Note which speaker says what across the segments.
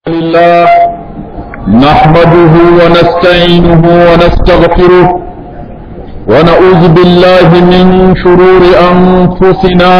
Speaker 1: لله نحمده ونستعينه ونستغفره ونعوذ بالله من شرور أنفسنا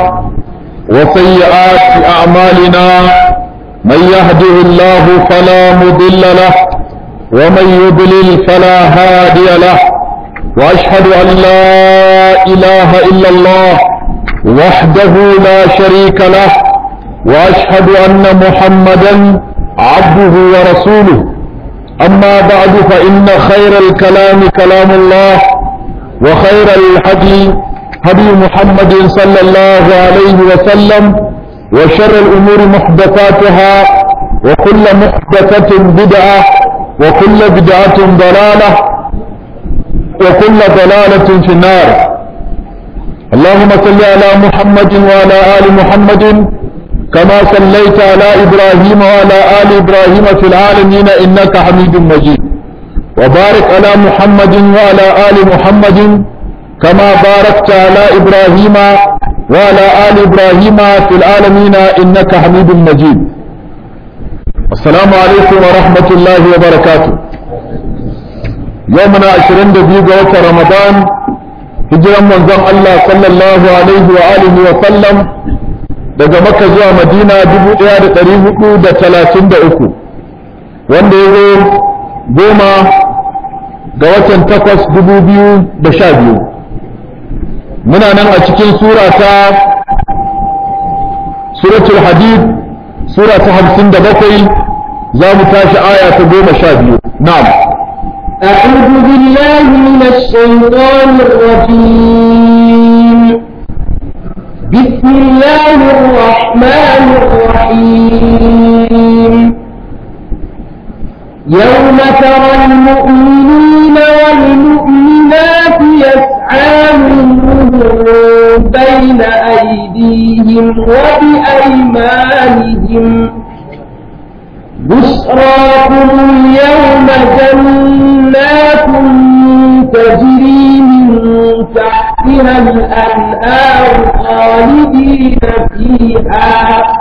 Speaker 1: وسيئات أعمالنا من يهده الله فلا مضل له ومن يضلل فلا هادي له وأشهد أن لا إله إلا الله وحده لا شريك له وأشهد أن محمدا عبده ورسوله أما بعد فإن خير الكلام كلام الله وخير الهدي هدي محمد صلى الله عليه وسلم وشر الأمور محدثاتها وكل محدثة بدعة وكل بدعة ضلالة وكل ضلالة في النار اللهم صل على محمد وعلى آل محمد كما صليت على إبراهيم وعلى آل إبراهيم في العالمين إنك حميد مجيد وبارك على محمد وعلى آل محمد كما باركت على إبراهيم وعلى آل إبراهيم في العالمين إنك حميد مجيد السلام عليكم ورحمة الله وبركاته يومنا عشرين دقيقة رمضان hijiran manzon Allah sallallahu alaihi wa alihi wa sallam daga Makka zuwa Madina 1433 wanda ya zo goma ga watan takwas dubu biyu da sha biyu muna nan a cikin sura ta suratul hadid sura ta hamsin da bakwai za mu tashi aya ta goma sha biyu na'am
Speaker 2: أعوذ بالله من الشيطان الرجيم بسم الله الرحمن الرحيم يوم ترى المؤمنين والمؤمنات يسعى نورهم بين أيديهم وبأيمانهم بشراكم اليوم جنات تجري من تحتها الأنهار خالدين فيها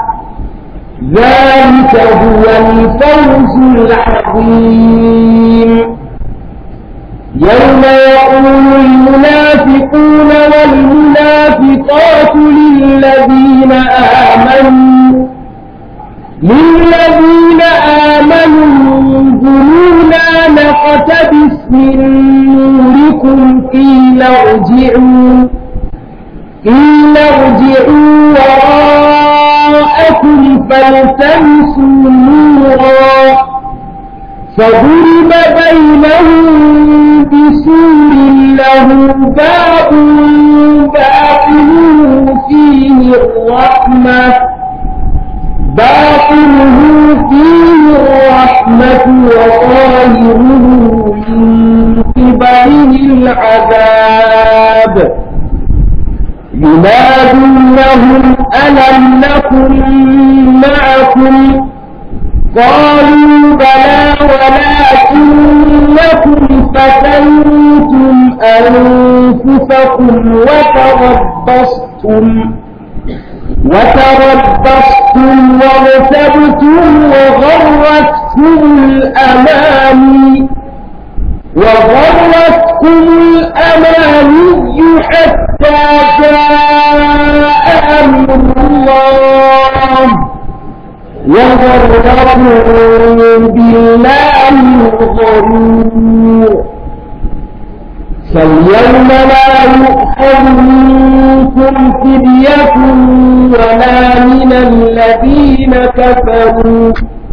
Speaker 2: ذلك هو الفوز العظيم يوم يقول المنافقون والمنافقات للذين آمنوا للذين آمنوا انظرونا نقتبس من نوركم قيل ارجعوا قيل ارجعوا وراءكم فالتمسوا نورا فضرب بينهم بسور له باب باطنه فيه الرحمه باطنه فيه الرحمة وظاهره من قبله العذاب ينادونهم ألم نكن معكم قالوا بلى ولكنكم فتنتم أنفسكم وتربصتم وتربصتم وارتبتم وغرتكم الأماني وغرتكم الأماني حتى جاء أمر الله وغركم بالله الغرور فاليوم لا يؤخذ منكم فدية ولا من الذين كفروا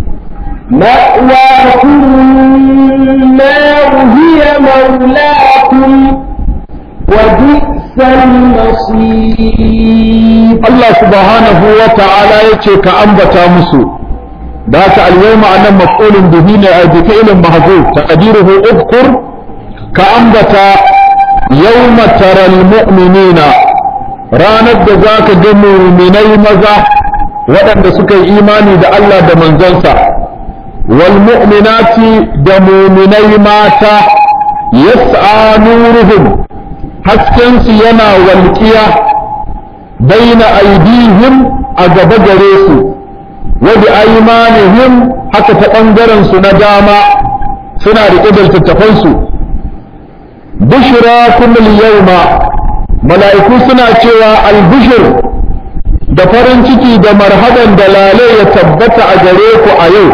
Speaker 2: مأواكم النار هي مولاكم وبئس المصير
Speaker 1: الله سبحانه وتعالى يتشك أنبتا مسو ذات اليوم أنا مفعول به بفعل محذوف تقديره اذكر كأنبتا يوم ترى المؤمنين ranar da za ka ga muminai maza waɗanda suka yi imani da Allah da manzansa wal mu'minati da muminai mata yas'a nuruhum haskensu yana walƙiya baina aidihim a gaba gare su wa bi aymanihim haka ta ɓangaren su na dama suna riƙe da littattafansu bushra kullum yawma mala'iku suna cewa albushir da farin ciki da marhaban da lale ya tabbata a gare ku a yau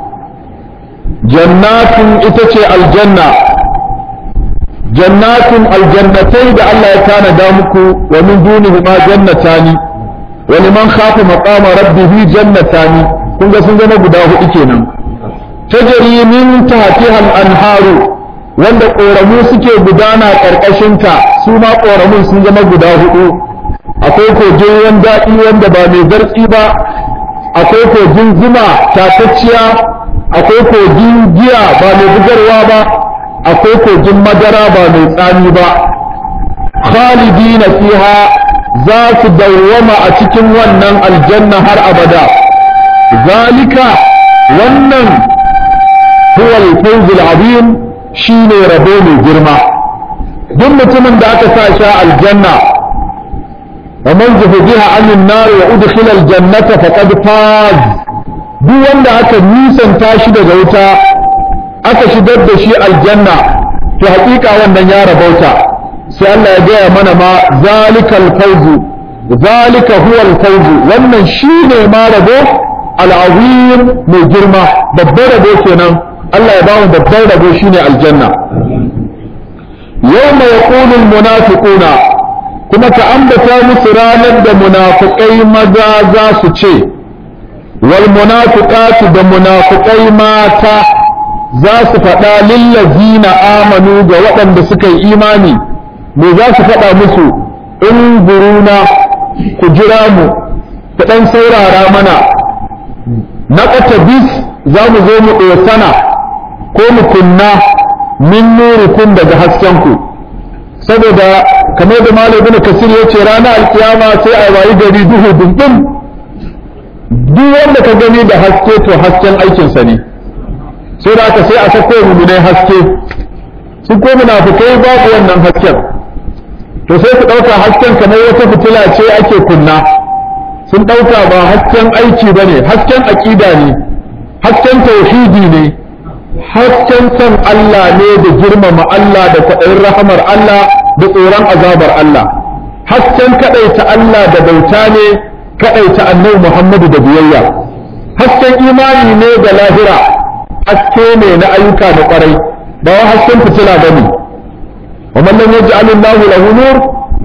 Speaker 1: jannatun ita ce aljanna jannatun aljannatai da Allah ya tanada muku wa min dunihi ma jannatani wa liman khafa maqama rabbih jannatani kun ga sun zama guda hudu kenan tajri min tahtiha al-anharu wanda koramu suke gudana karkashin ta su ma koramun sun zama guda hudu akwai kogin ruwan daɗi wanda ba mai zartsi ba akwai kogin zuma tatacciya akwai kogin giya ba mai bugarwa ba akwai kogin madara ba mai tsami ba khalidina fiha za su dawwama a cikin wannan aljanna har abada zalika wannan huwa al-fawz al-azim shine rabo mai girma duk mutumin da aka sa sha aljanna wa man zuhziha 'anil nar wa udkhila al-jannata faqad faz duk wanda aka nisanta shi daga wuta aka shigar da shi aljanna to hakika wannan ya rabauta sai Allah ya gaya mana ma zalikal fawzu zalika huwa al fawzu wannan shine ma rabo al azim mai girma babbar rabo kenan Allah ya ba mu babbar rabo shine aljanna yawma yaqulu al munafiquna kuma ka ambata musu ranar da munafiqai maza za su ce wal munafiqatu da munafiqai mata za su faɗa lillazina amanu ga waɗanda suka yi imani me za su faɗa musu in buruna ku jira mu ku ɗan saurara mana na bis za mu zo mu ɗosana ko mu kunna min nurikun daga haskenku saboda kamar da malam ibn kasir ya ce ranar alkiyama sai a wayi gari duhu dundun duk wanda ka gani da haske to hasken aikinsa ne sai da aka sai a sako muminai haske su ko munafikai babu wannan hasken to sai su ɗauka hasken kamar wata fitila ce ake kunna sun ɗauka ba hasken aiki ba ne hasken aƙida ne hasken tauhidi ne hasken son Allah ne da girmama Allah da kwaɗayin rahamar Allah da tsoron azabar Allah hasken kaɗaita Allah da bauta ne kaɗaita annabi Muhammadu da biyayya hasken imani ne da lahira haske ne na ayyuka da kwarai ba wa hasken fitila ba ne wa man lam yaj'al Allahu lahu nur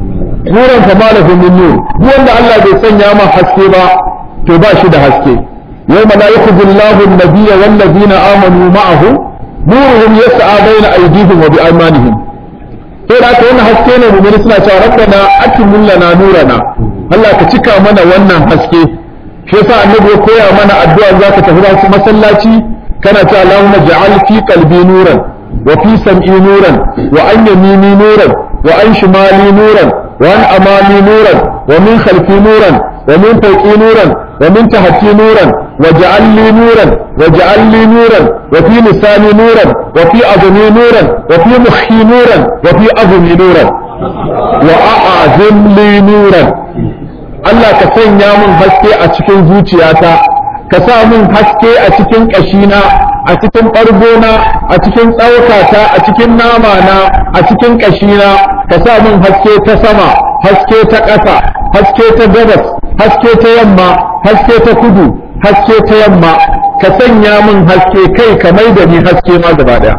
Speaker 1: nuran fa ma lahu min nur duk wanda Allah bai sanya ma haske ba to ba shi da haske yawma la yakhudhu Allahu an-nabiyya wal ladina amanu ma'ahu nuruhum yas'a bayna aydihim wa bi aymanihim sai da aka wannan haske ne mu'mini suna cewa rabbana atimul lana nurana Allah ka cika mana wannan haske shi yasa annabi ya koya mana addu'a zaka tafi masallaci kana ta Allahumma ja'al fi qalbi nuran wa fi sam'i nuran wa an yamini nuran wa an shimali nuran wa an amami nuran wa min khalfi nuran wa min fawqi nuran wa min tahti nuran wa ja'al li nuran wa ja'al li nuran wa fi lisani nuran wa fi adni nuran wa fi mukhi nuran wa fi azmi nuran wa a'azim li nuran Allah ka sanya mun haske a cikin zuciyata ka sa min haske a cikin ƙashina a cikin ɓargona a cikin tsaukata a cikin namana a cikin ƙashina ka sa min haske ta sama haske ta ƙasa haske ta gabas haske ta yamma haske ta kudu haske ta yamma ka sanya min haske kai ka mai da ni haske ma gaba ɗaya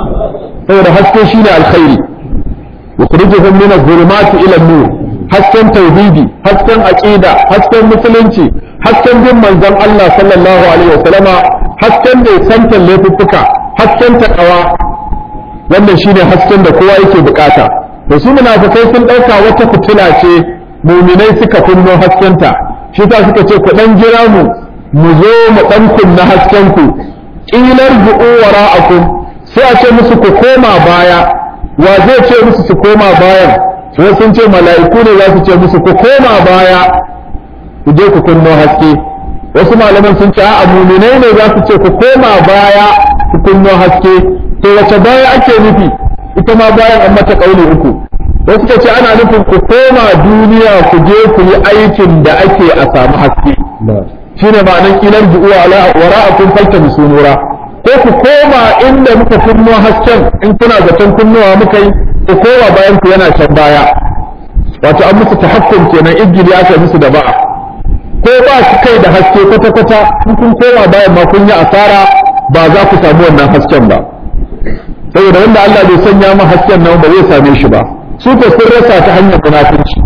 Speaker 1: saboda haske shine alkhairi yukhrijuhum min adh-dhulumati ila an-nur hasken tauhidi hasken aqida hasken musulunci hasken bin manzon Allah sallallahu alaihi wasallama hasken da santan laifuffuka hasken takawa wannan shine hasken da kowa yake bukata da su munafikai sun dauka wata fitila ce muminai suka kunno haskenta shi ta suka ce ku dan jira mu mu zo mu dan kunna hasken ku qilar bu'u wara'akum sai a ce musu ku koma baya wa zai ce musu su koma bayan sai sun ce mala'iku ne za su ce musu ku koma baya ku je ku kunno haske wasu malaman sun ce a muminai ne za su ce ku koma baya ku kunno haske to wace baya ake nufi ita ma bayan an mata kauli uku wasu ka ce ana nufin ku koma duniya ku je ku yi aikin da ake a samu haske shine ma'anan kilar ju'u ala wara'akum faltamisu nura ko ku koma inda muka kunno hasken in kuna zaton kunnowa muka yi ku koma bayan ku yana can baya wato an musu tahakkum kenan igili aka musu da ba'a ko ba su kai da haske kwata kwata in kun koma bayan ma kun yi asara ba za ku samu wannan hasken ba saboda wanda Allah bai sanya ma hasken nan ba zai same shi ba su ko sun rasa ta hanyar munafici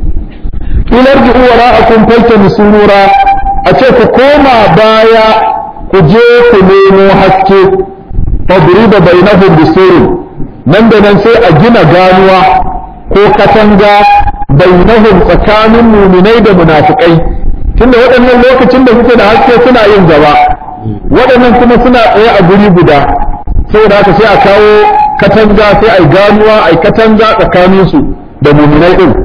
Speaker 1: ilar ji wara'akum faltamisu nura a ce ku koma baya ku je ku nemo haske fadriba bainahum bisurin nan da nan sai a gina ganuwa ko katanga bainahum tsakanin muminai da munafikai tunda waɗannan lokacin da suke da haske suna yin gaba waɗannan kuma suna tsaye a guri guda saboda haka sai a kawo katanga sai a yi ganuwa a yi katanga tsakaninsu da muminai ɗin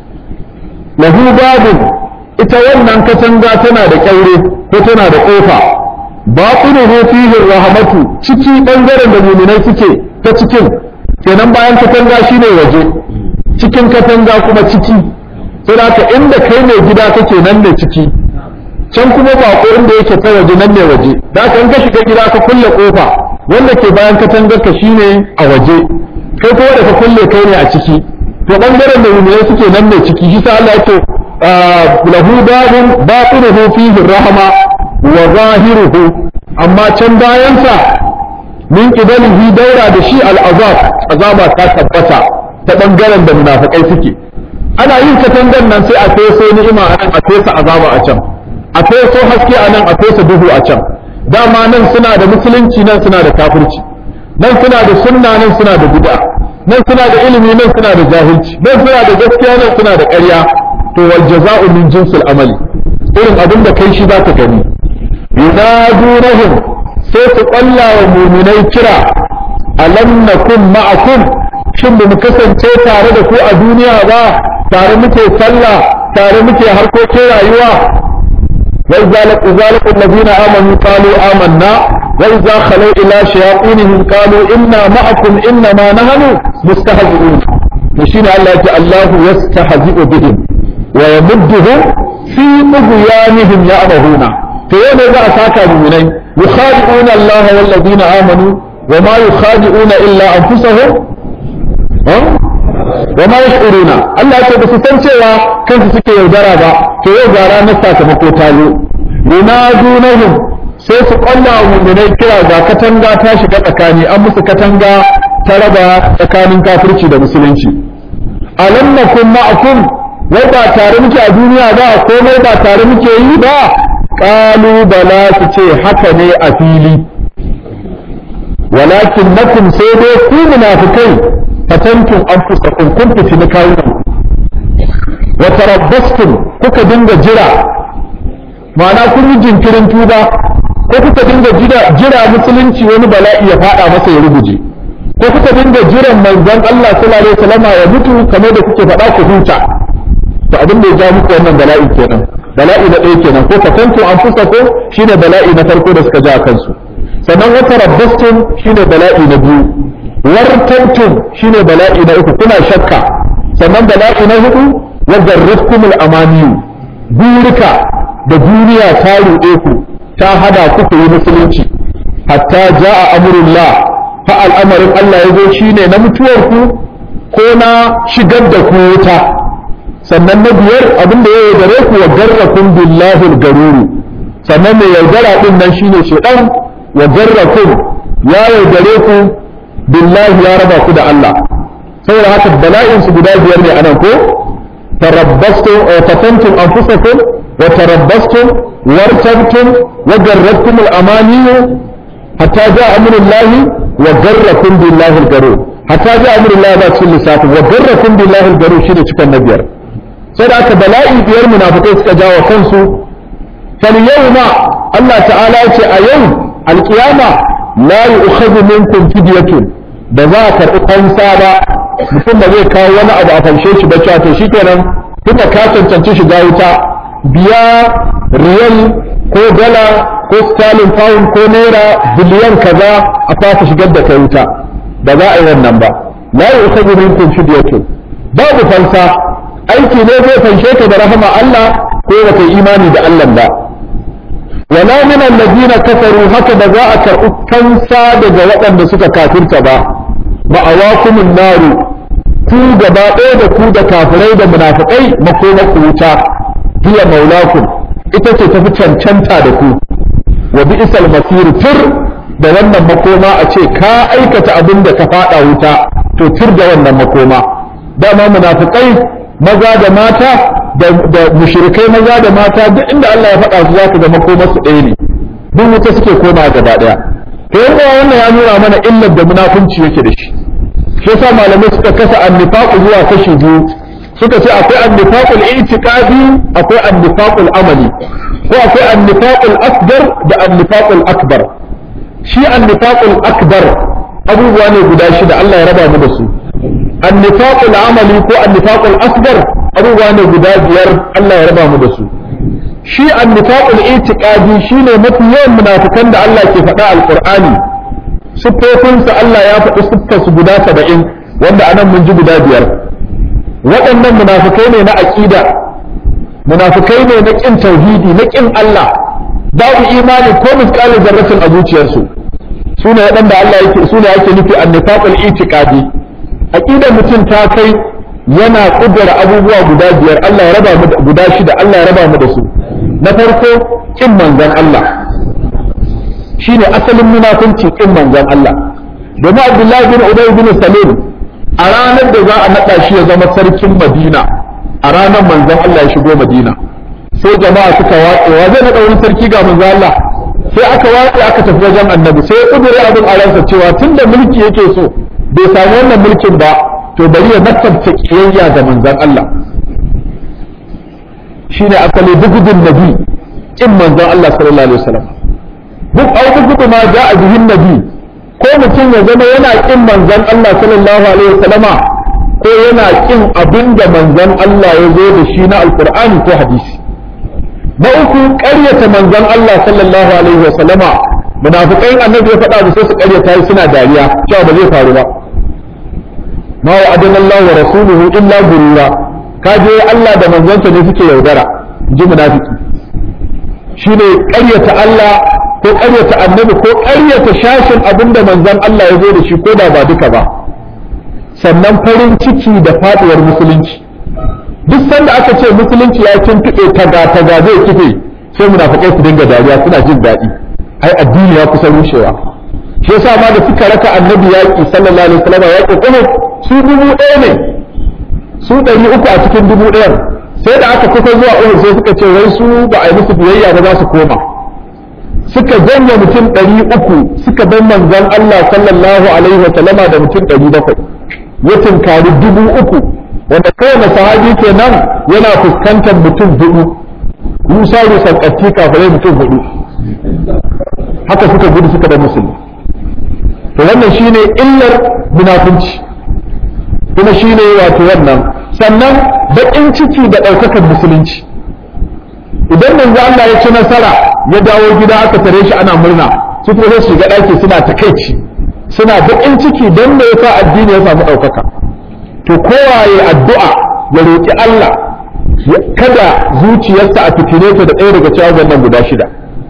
Speaker 1: lahu babun ita wannan katanga tana da kyaure ko tana da kofa batinuhu fihi rahmatu ciki bangaren da mu'minai suke ta cikin kenan bayan katanga shine waje cikin katanga kuma ciki sai haka inda kai ne gida kake nan ne ciki can kuma bako inda yake ta waje nan ne waje da haka in ka shiga gida ka kulle kofa wanda ke bayan katangar ka shine a waje kai kuma da ka kulle kai ne a ciki to bangaren da mu'minai suke nan ne ciki shi sa Allah ya ce له باب باطنه فيه الرحمة وظاهره أما كان باينسا من قبله دورة دشي العذاب عذاب تثبتا تبنغرا da munafikai suke ana yin katangar nan sai a feso ni'ima a nan a fesa azaba a can a feso haske a nan a fesa duhu a can dama nan suna da musulunci nan suna da kafirci nan suna da sunna nan suna da bid'a nan suna da ilimi nan suna da jahilci nan suna da gaskiya nan suna da ƙarya to wal jaza'u min jinsil amali irin abin da kai shi za ka gani yunadunahum sai su ƙwalla wa muminai kira alam nakum ma'akum shin ba mu kasance tare da ku a duniya ba tare muke sallah tare muke harkokin rayuwa wa idza laqu zalika alladhina amanu qalu amanna wa idza khalu ila shayatinihim qalu inna ma'akum inna ma nahnu mustahzi'un to shine Allah ya ce Allahu yastahzi'u bihim ويمدهم في طغيانهم يعمهون فين ذا ساكا مؤمنين يخادعون الله والذين آمنوا وما يخادعون إلا أنفسهم وما يشعرون الله يقول بس سنسوا كنت سكي يودرا با في يودرا نساك مكوتالو ينادونهم sai su ƙwalla wa mummunai kira ga katanga ta shiga tsakani an musu katanga ta raba tsakanin kafirci da musulunci alam nakum ma'akum wai ba tare muke a duniya ba komai ba tare muke yi ba ƙalu bala su ce haka ne a fili walakin nakum sai dai ku munafikai fatantun an fusakun kun fitini kawunan wa tarabbastum kuka dinga jira ma'ana kun yi jinkirin tuba ko kuka dinga jira musulunci wani bala'i ya fada masa ya ruguje ko kuka dinga jiran manzon Allah sallallahu alaihi wasallam ya mutu kamar da kuke faɗa ku huta to abin da ya ja muku wannan bala'i kenan bala'i na ɗaya kenan ko fatantu an fusa ko shine bala'i na farko da suka ja kansu sannan wata rabbastum shine bala'i na biyu wartantum shine bala'i na uku kuna shakka sannan bala'i na hudu wa garratkumul amaniyu burika da duniya ta ruɗe ku ta hada ku ku yi musulunci hatta ja'a amrullah fa al'amarin Allah ya zo shine na mutuwar ku ko na shigar da ku wuta sannan na biyar abin da ya yaudare ku wa garrakun billahi garuru sannan mai yaudara din nan shine shedan wa garrakun ya yaudare ku billahi ya raba ku da Allah saboda haka bala'in su guda biyar ne anan ko tarabbastum wa fatantum anfusakum wa tarabbastum wartabtum wa garrakum al-amaniyu hatta ja'a amrullahi wa garrakum billahi al-garur hatta ja'a amrullahi ba cikin lissafin wa garrakum billahi al-garur shine cikin na biyar sai da aka bala'i biyar munafikai suka jawo kansu fal yawma Allah ta'ala ya ce a yau alkiyama la yu'khadhu minkum fidyatun da za a karɓi fansa ba mutum da zai kawo wani abu a fanshe shi ba cewa to shikenan tunda ka cancanci shiga wuta biya riyal ko dala ko sterling pound ko naira biliyan kaza a fasa shigar da kai wuta ba za a yi wannan ba la yu'khadhu minkum fidyatun babu fansa aiki ne zai fanshe ka da rahama Allah ko ba kai imani da Allah ba wala min alladhina kafaru haka da za a karɓi kansa daga waɗanda suka kafirta ba ma'awakumun naru ku gaba ɗaya da ku da kafirai da munafikai makoma ku wuta hiya maulakum ita ce tafi cancanta da ku wa bi'sal masir tur da wannan makoma a ce ka aikata abin da ka faɗa wuta to tur da wannan makoma dama munafikai maza da mata da mushrikai maza da mata duk inda Allah ya faɗa su za ka ga makomar su ɗaya ne duk wuta suke koma gaba ɗaya to yan uwa wannan ya nuna mana illar da munafunci yake da shi shi yasa malamai suka kasa annifaqu zuwa kashi biyu suka ce akwai annifaqul i'tiqadi akwai annifaqul amali ko akwai annifaqul asgar da annifaqul akbar shi annifaqul akbar abubuwa ne guda shida Allah ya raba mu da su annifaqul amali ko annifaqul asgar abubuwa ne guda biyar Allah ya raba mu da su shi annifaqul i'tiqadi shine mafi yawan munafikan da Allah ke faɗa alqur'ani siffofinsa Allah ya faɗi siffarsu guda saba'in wanda anan mun ji guda biyar waɗannan munafikai ne na aƙida munafikai ne na ƙin tauhidi na ƙin Allah babu imani ko misƙalin zarratin a zuciyarsu su ne waɗanda Allah yake su ne ake nufi annifaqul itiqadi aqidar mutum ta kai yana kudura abubuwa guda biyar Allah ya raba mu guda shida Allah ya raba mu da su na farko ƙin manzon Allah shine asalin munafunci kin manzon Allah domin Abdullahi bin Ubay bin Salim a ranar da za a naɗa shi ya zama sarkin Madina a ranar manzon Allah ya shigo Madina sai jama'a suka watse wa zai naɗa wani sarki ga manzon Allah sai aka watse aka tafi wajen annabi sai ya kudure abin a ransa cewa tunda mulki yake so bai samu wannan mulkin ba to bari ya nasabta kiyayya ga manzon Allah shine asali bugudun nabi kin manzon Allah sallallahu alaihi wasallam duk auku ma ja'a bihin nabi ko mutum ya zama yana kin manzon Allah sallallahu alaihi wasallama ko yana kin abinda manzon Allah ya zo da shi na alqur'ani ko hadisi na uku ƙaryata manzon Allah sallallahu alaihi wasallama munafikai annabi ya faɗa sai su ƙaryata suna dariya cewa ba zai faru ba ma wa'adana Allah wa rasuluhu illa gurura kaje Allah da manzonsa ne suke yaudara ji munafiki shine ƙaryata Allah ko ƙaryata annabi ko ƙaryata shashin abin da manzon Allah ya zo da shi ko da ba duka ba sannan farin ciki da faɗuwar musulunci duk sanda aka ce musulunci ya tuntuɓe taga taga zai kife sai munafikai su dinga dariya suna jin daɗi ai addini ya kusa rushewa shi yasa ma da suka raka annabi yaƙi sallallahu alaihi wasallam yaƙi kuma su dubu ɗaya ne su ɗari uku a cikin dubu ɗayan sai da aka kusa zuwa uhud sai suka ce wai su ba a yi musu biyayya ba za su koma suka janye mutum ɗari uku suka bar manzon Allah sallallahu alaihi wa sallama da mutum ɗari bakwai ya tunkari dubu uku wanda kowane sahabi kenan yana fuskantar mutum hudu musa rusan ƙarfi kafirai mutum hudu haka suka gudu suka da musulmi to wannan shine illar munafunci kuma shine wato wannan sannan baƙin ciki da ɗaukakar musulunci idan manzo Allah ya ci nasara ya dawo gida aka tare shi ana murna su kuma sai shiga ɗaki suna takaici suna baƙin ciki don me yasa addini ya samu ɗaukaka to kowaye addu'a ya roƙi Allah kada zuciyarsa a fitine ta da ɗaya daga cikin wannan guda shida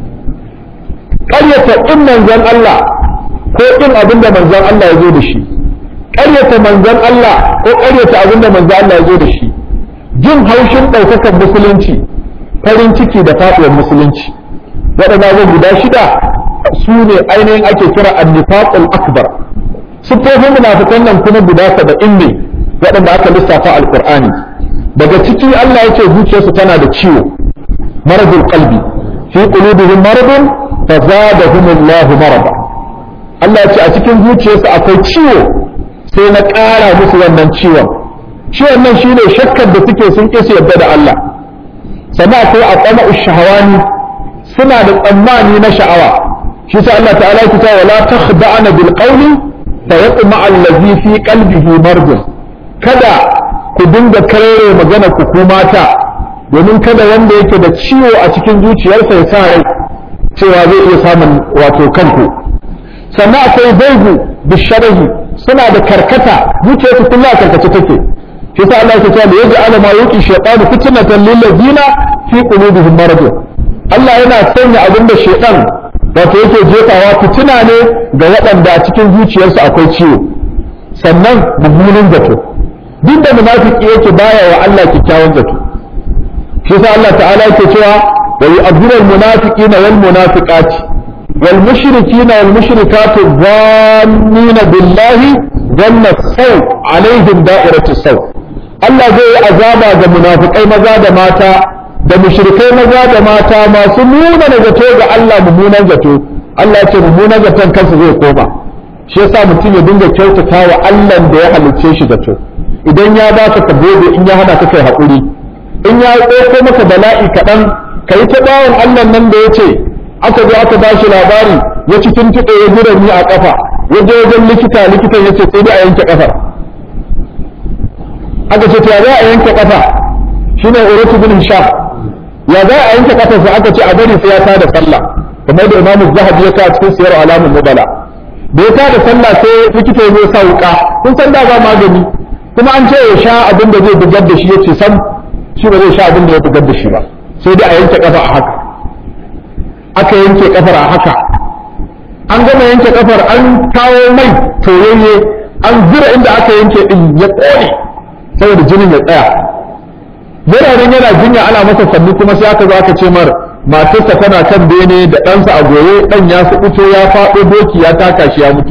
Speaker 1: ƙaryata in manzon Allah ko in abin da manzon Allah ya zo da shi ƙaryata manzon Allah ko ƙaryata abin da manzon Allah ya zo da shi jin haushin ɗaukakar musulunci farin ciki da faɗuwar musulunci waɗanda zai guda shida su ne ainihin ake kira annifaqul akbar siffofin munafikan nan kuma guda saba'in ne waɗanda aka lissafa alqur'ani daga ciki Allah ya ce zuciyarsu tana da ciwo maradul qalbi fi qulubihim maradun fazadahumullahu marada Allah ya ce a cikin zuciyarsu akwai ciwo sai na ƙara musu wannan ciwon ciwon nan shine shakkar da suke sun ƙi yarda da Allah sannan akwai aqama shahawani suna da tsammani na sha'awa shi sa Allah ta'ala ya ce wala takhda'na bil qawli fa yatma allazi fi qalbihi marad kada ku dinga karere magana ku ku mata domin kada wanda yake da ciwo a cikin zuciyarsa ya sa rai cewa zai iya samun wato kanku sannan akwai zaigu bisharahi suna da karkata zuciyarsu kullum a karkace take shi sa Allah ya ce da yaji alama yuki shaytanu fitnatan lil ladina fi qulubihim marad Allah yana sanya abin da shedan wato yake jefawa fitina ne ga waɗanda a cikin zuciyarsu akwai ciwo sannan mummunan zato duk da munafiki yake baya wa Allah kyakkyawan zato shi yasa Allah ta'ala yake cewa wa yu'adhiru al-munafiqina wal munafiqati wal mushrikina wal mushrikatu dhannina billahi dhanna saw alaihim da'iratu saw Allah zai yi azaba ga munafikai maza da mata da mushrikai maza da mata masu nuna da zato ga Allah mummunan zato Allah ya ce mummunan zaton kansa zai koma shi yasa mutum ya dinga kyautata wa Allah da ya halicce shi zato idan ya baka ka gode in ya hana ka kai haƙuri in ya ɗauko maka bala'i kaɗan ka yi ta bawan Allah nan da ya ce aka zo aka ba shi labari ya ci tuntuɓe ya gura ni a ƙafa ya je wajen likita likitan ya ce sai dai a yanke ƙafar aka ce ya za a yanke ƙafa shine uratu bin hisham ya za a yanke ƙafarsa aka ce a bari sai ya tada sallah kamar da imamu zahabi ya kawo cikin siyar alamun mubala da ya tada sallah sai likita ya zo sa wuka kun san da ba magani kuma an ce ya sha abin da zai bugar da shi ya ce sam shi ba zai sha abin da ya bugar da shi ba sai dai a yanke kafa a haka aka yanke kafar a haka an gama yanke kafar an kawo mai toyayye an zura inda aka yanke din ya kone saboda jinin ya tsaya yana nan yana jinya ana masa sannu kuma sai aka zo aka ce mar matarsa tana kan bene da ɗansa a goye ɗan ya suɓuto ya faɗo doki ya taka shi ya mutu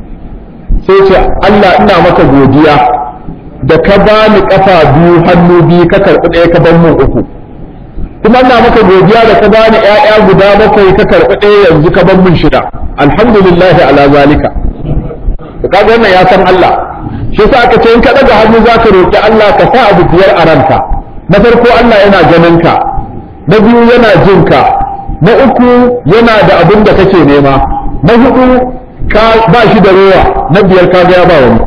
Speaker 1: sai ce Allah ina maka godiya da ka bani kafa biyu hannu biyu ka karɓi ɗaya ka ban mun uku kuma ina maka godiya da ka bani ƴaƴa guda bakwai ka karɓi ɗaya yanzu ka ban mun shida alhamdulillah ala zalika to kaga wannan ya san Allah shi yasa aka ce in ka daga hannu zaka roki Allah ka sa abu biyar a ranka na farko Allah yana ganin ka na biyu yana jin ka na uku yana da abin da kake nema na hudu ka ba shi da rowa na biyar ka ga ya ba wani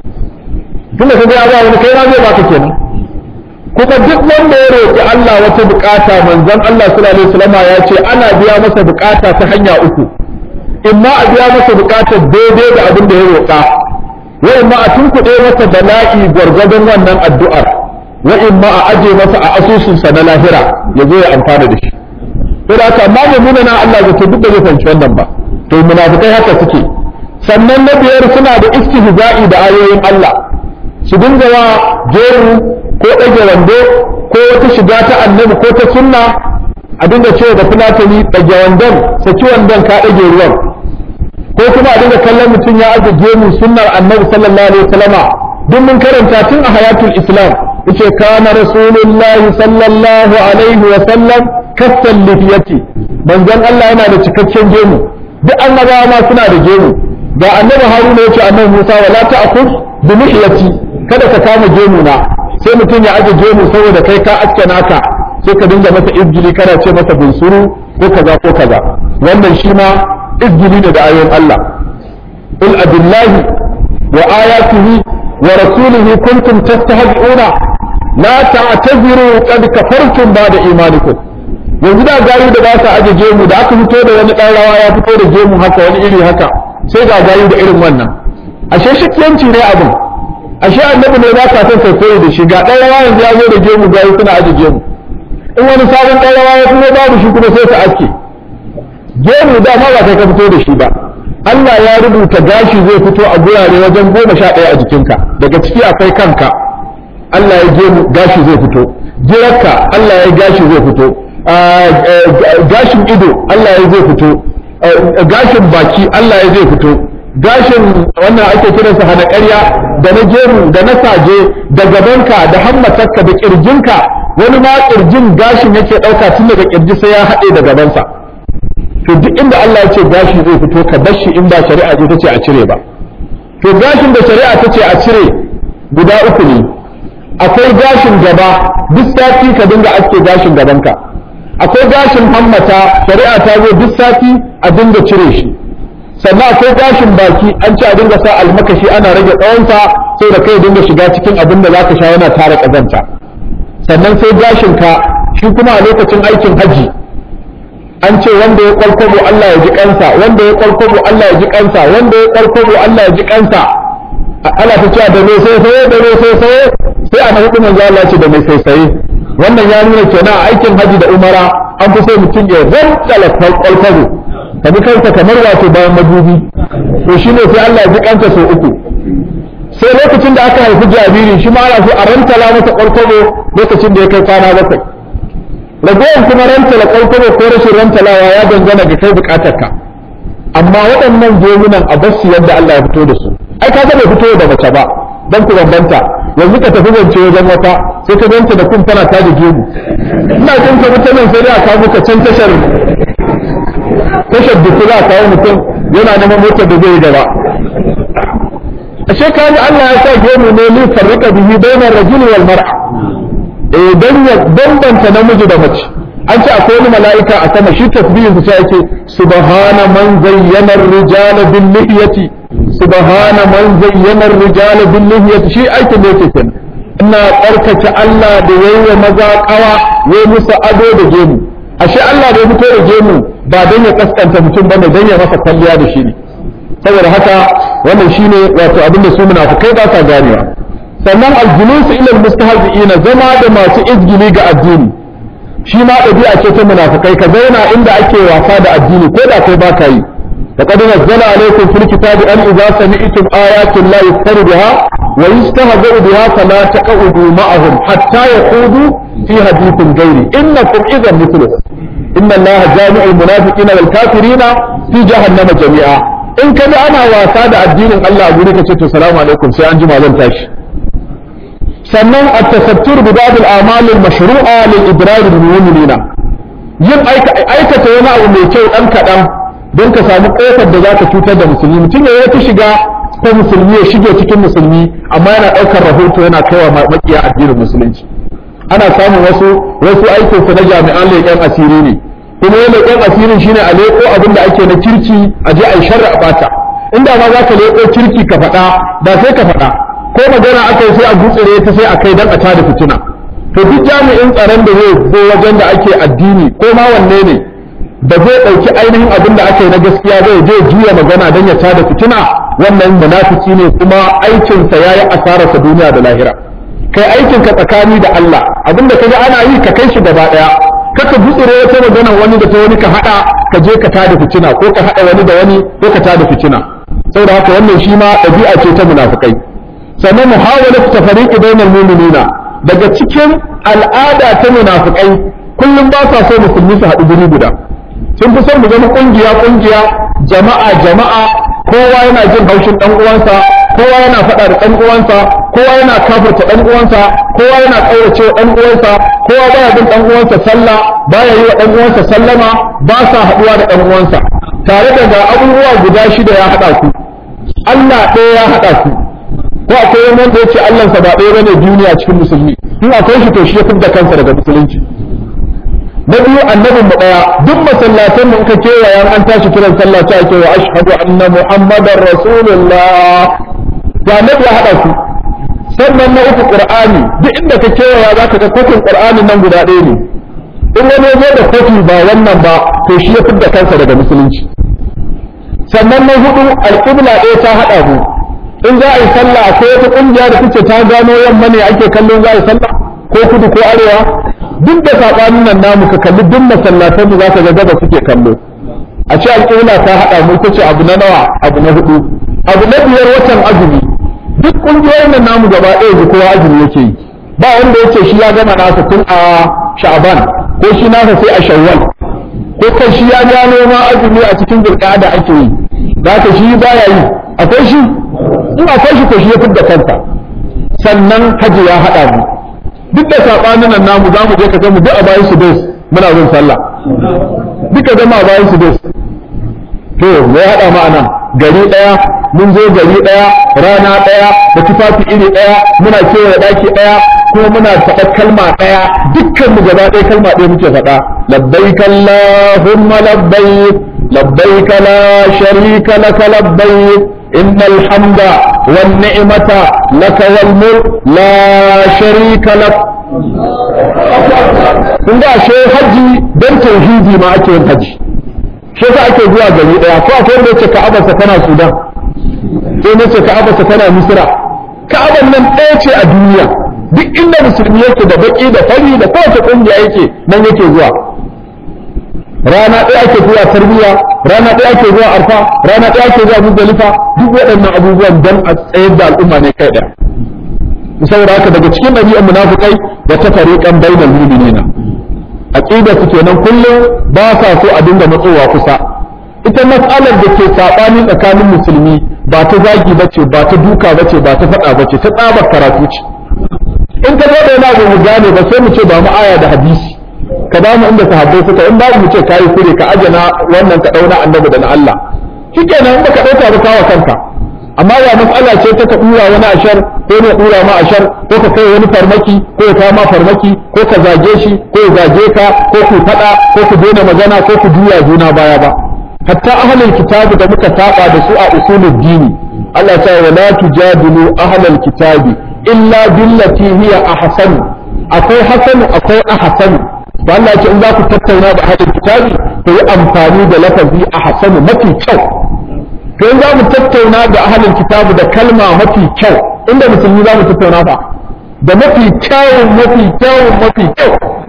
Speaker 1: tun da kaga ya ba wani kai ma zai baka kenan kuma duk wanda ya roƙi Allah wata bukata manzon Allah sallallahu alaihi wasallam ya ce ana biya masa bukata ta hanya uku in ma a biya masa bukatar daidai da abin da ya roƙa wa in ma a tunkuɗe masa bala'i gwargwadon wannan addu'ar wa in ma a aje masa a asusunsa na lahira ya zo ya amfana da shi to da haka amma mummuna na Allah zato duk da zai fahimci wannan ba to munafikai haka suke sannan na biyar suna da istihza'i da ayoyin Allah su dinga wa jeru ko ɗage wando ko wata shiga ta annabi ko ta sunna a dinga cewa da fulatani ɗage wandon saki wandon ka ɗage ruwan ko kuma a dinga kallon mutum ya aje gemu sunnar annabi sallallahu alaihi wasallama duk mun karanta tun a hayatul islam yace kana rasulullahi sallallahu alaihi wasallam kassan lifiyati manzon Allah yana da cikakken gemu duk annabawa ma suna da gemu ga annabi haruna yace annabi musa wala ta'khud bi lihiyati kada ka kama gemu na sai mutum ya aje gemu saboda kai ka aske naka sai ka dinga masa izgili kana ce masa bunsuru ko kaza ko kaza wannan shi ma izgili ne da ayoyin Allah qul abillahi wa ayatihi wa rasulihi kuntum tastahzi'una la ta'taziru qad kafartum ba'da imanikum yanzu da gayu da ba sa aje gemu da aka fito da wani dan rawa ya fito da gemu haka wani iri haka sai ga gayu da irin wannan ashe shakiyanci ne abin ashe annabi ne ba ka son kai koyi da shi ga dan rawa yanzu ya zo da gemu gayu suna aje gemu in wani sabon dan rawa ya fito babu shi kuma sai su aske gemu da ma ba kai ka fito da shi ba Allah ya rubuta gashi zai fito a gurare wajen goma sha ɗaya a jikinka daga ciki akwai kanka Allah ya gemu gashi zai fito jirarka Allah ya gashi zai fito gashin ido Allah ya zai fito gashin baki Allah ya zai fito gashin wannan ake kiransa hana ƙarya da na gemu da na saje da gabanka da hammatarka da ƙirjinka wani ma ƙirjin gashin yake ɗauka tun daga ƙirji sai ya haɗe da gabansa to duk inda Allah ya ce gashi zai fito ka bar shi in ba shari'a ce ta ce a cire ba to gashin da shari'a ta ce a cire guda uku ne akwai gashin gaba duk sati ka dinga aske gashin gabanka akwai gashin hammata shari'a ta zo duk sati a dinga cire shi sannan akwai gashin baki an ce a dinga sa almakashi ana rage tsawonsa sai da kai dinga shiga cikin abin da zaka sha yana tara kazanta sannan sai gashin ka shi kuma a lokacin aikin haji an ce wanda ya kwalkwabo Allah ya ji kansa wanda ya kwalkwabo Allah ya ji kansa wanda ya kwalkwabo Allah ya ji kansa Allah ta cewa da mai sai sai da mai sai sai sai a hudu manzo Allah ce da mai sai sai wannan ya nuna kenan a aikin haji da umara an fi so mutum ya rantala kwalkwalo ka bi kanka kamar wato bayan madubi to shine sai Allah ya ji kanka sau uku sai lokacin da aka haifi jariri shi ma ana so a rantala masa kwalkwalo lokacin da ya kai kwana bakwai ragowar kuma rantala kwalkwalo ko rashin rantalawa ya dangana ga kai bukatarka amma waɗannan gemunan a basu yadda Allah ya fito da su ai ka bai fito da mace ba dan ku bambanta yanzu ka tafi zance wajen wata sai ka ganta da kun tana ta da gemu ina jin ka mutanen sai dai a kawo ka can tashar tashar duku za a kawo mutum yana neman motar da zai yi gaba ashe ka ji Allah ya sa gemu ne li farrika bihi bainar rajul wal mar'a eh dan ya bambanta namiji da mace an ce akwai wani mala'ika a sama shi tasbihin sa yake subhana man zayyana ar-rijala bil lihiyati subhana man zayyana ar-rijala bil lihiyati shi aikin da yake kenan ina tsarkake Allah da yayi maza kawa yayi musu ado da gemu ashe Allah da ya fito da gemu ba dan ya kaskanta mutum bane dan ya masa kwalliya da shi ne saboda haka wannan shine wato abin da su munafikai ba sa ganewa sannan aljulus ila almustahzi'ina zama da masu izgili ga addini shi ma ɗabi'a ce ta munafikai ka zauna inda ake wasa da addini ko da kai baka yi لقد نزل عليكم في الكتاب أن إذا سمعتم آيات الله يكفر بها ويستهزئ بها فلا تقعدوا معهم حتى يخوضوا في حديث غيره إنكم إذا مثله إن الله جامع المنافقين والكافرين في جهنم جميعا in ka bi ana wasa da addinin Allah a guri ka ce to salamu alaikum sai an jima zan tashi sannan at-tasattur bi ba'd al-a'mal al-mashru'a lil idrar bil mu'minina yin aikata wani abu mai kyau dan kadan don ka samu kofar da zaka cutar da musulmi mutum ya yi shiga ko musulmi ya shige cikin musulmi amma yana daukar rahoto yana kaiwa makiya addinin musulunci ana samun wasu wasu aikinsu na jami'an leƙen asiri ne kuma yana leƙen asirin shine a leƙo abin da ake na kirki a je a yi sharri a bata inda ma za ka leƙo kirki ka faɗa ba sai ka faɗa ko magana aka yi sai a gutsire ta sai a kai dan a tada fitina to duk jami'in tsaron da zai zo wajen da ake addini ko ma wanne ne ba zai ɗauki ainihin abin da aka yi na gaskiya zai je juya magana don ya tada fitina wannan munafiki ne kuma aikinsa ya yi asararsa duniya da lahira kai aikinka tsakani da Allah abin da kaga ana yi ka kai shi gaba ɗaya kaka gutsire wata magana wani da ta wani ka hada ka je ka tada fitina ko ka hada wani da wani ko ka tada fitina saboda haka wannan shi ma ɗabi'a ce ta munafikai sannan muhawalatu tafariqi bainal mu'minina daga cikin al'ada ta munafikai kullum ba sa so musulmi su haɗu guri guda sun fi son mu zama kungiya kungiya jama'a jama'a kowa yana jin haushin dan uwansa kowa yana faɗa da dan uwansa kowa yana kafirta dan uwansa kowa yana kaurace dan uwansa kowa baya bin dan uwansa sallah baya yi wa dan uwansa sallama ba sa haɗuwa da dan uwansa tare da ga abubuwa guda shida ya haɗa ku Allah ɗaya ya haɗa ku ko akwai wani wanda ya ce Allahnsa ba ɗaya bane duniya cikin musulmi in akwai shi to shi ya fidda kansa daga musulunci na biyu annabin mu daya duk masallatan mu ka kewaya an tashi kiran sallah ta ake wa ashhadu anna muhammadar rasulullah ya annabi ya hada su sannan na uku qur'ani duk inda ka kewaya zaka ga kofin qur'ani nan guda ɗaya ne in wani zo da kofi ba wannan ba to shi ya fidda kansa daga musulunci sannan na hudu alqibla ɗaya ta hada mu in za a yi sallah akwai wata kungiya da kuke ta gano yamma ne ake kallon za a yi sallah ko kudu ko arewa duk da saɓanin nan namu ka kalli duk masallatan mu zaka ga gaba suke kallo a ce alƙibla ta haɗa mu ita ce abu na nawa abu na hudu abu na biyar watan azumi duk ƙungiyoyin nan namu gaba ɗaya ji kowa azumi yake yi ba wanda yake shi ya gama nasa tun a sha'ban ko shi nasa sai a shawwal ko kai shi ya gano ma azumi a cikin zulqa'ada ake yi zaka shi baya yi akwai shi in akwai shi ko shi ya fidda kanta sannan haji ya haɗa mu duk da sabanin nan namu za mu je ka mu duk a bayan su dos muna zin sallah duka zama a bayan su dos to me ya hada ma nan gari daya mun zo gari daya rana daya da tufafi iri daya muna kewaye daki daya kuma muna faɗa kalma daya dukkan mu gaba ɗaya kalma ɗaya muke faɗa labbaik allahumma labbaik labbaik la sharika lak labbaik إن الحمد والنعمة لك والملك لا شريك لك kun ga ashe haji don tauhidi ma ake yin haji shi yasa ake zuwa gari daya ko akwai wanda yace ka'abarsa tana Sudan sai nace ka'abarsa tana Misra ka'abar nan ɗaya ce a duniya duk inda musulmi yake da baki da fari da kowace kungiya yake nan yake zuwa rana ɗaya ake zuwa tarbiyya rana ɗaya ake zuwa arfa rana ɗaya ake zuwa muzdalifa duk waɗannan abubuwan dan a tsayar da al'umma ne kai ɗaya saboda haka daga cikin ɗabi'an munafikai da ta fariqan bainal mu'minina aqida su kenan kullum ba sa so a dinga matsowa kusa ita mas'alar da ke sabani tsakanin musulmi ba ta zagi bace ba ta duka bace ba ta faɗa bace ta tsabar karatu ce in ka zo da yana mu gane ba sai mu ce ba mu aya da hadisi ka ba mu inda sahabbai suka in babu mu ce kai kure ka ajana wannan ka dauna annabi da na Allah shikenan in baka dauka ba kawo kanka amma ya mas'ala ce ta ka dura wani ashar ko ne dura ma ashar ko ka kai wani farmaki ko ya kama farmaki ko ka zage shi ko ya zage ka ko ku fada ko ku daina magana ko ku juya juna baya ba hatta ahlul kitabi da muka saba da su a usulul dini Allah ta wa la tujadilu ahlul kitabi illa billati hiya ahsan akwai hasan akwai ahsan to Allah ya ce in za ku tattauna da ahlul kitabi to yi amfani da lafazi ahsan mafi kyau to in za mu tattauna da ahlul kitabi da kalma mafi kyau inda musulmi za mu tattauna fa da mafi kyawun mafi kyawun mafi kyau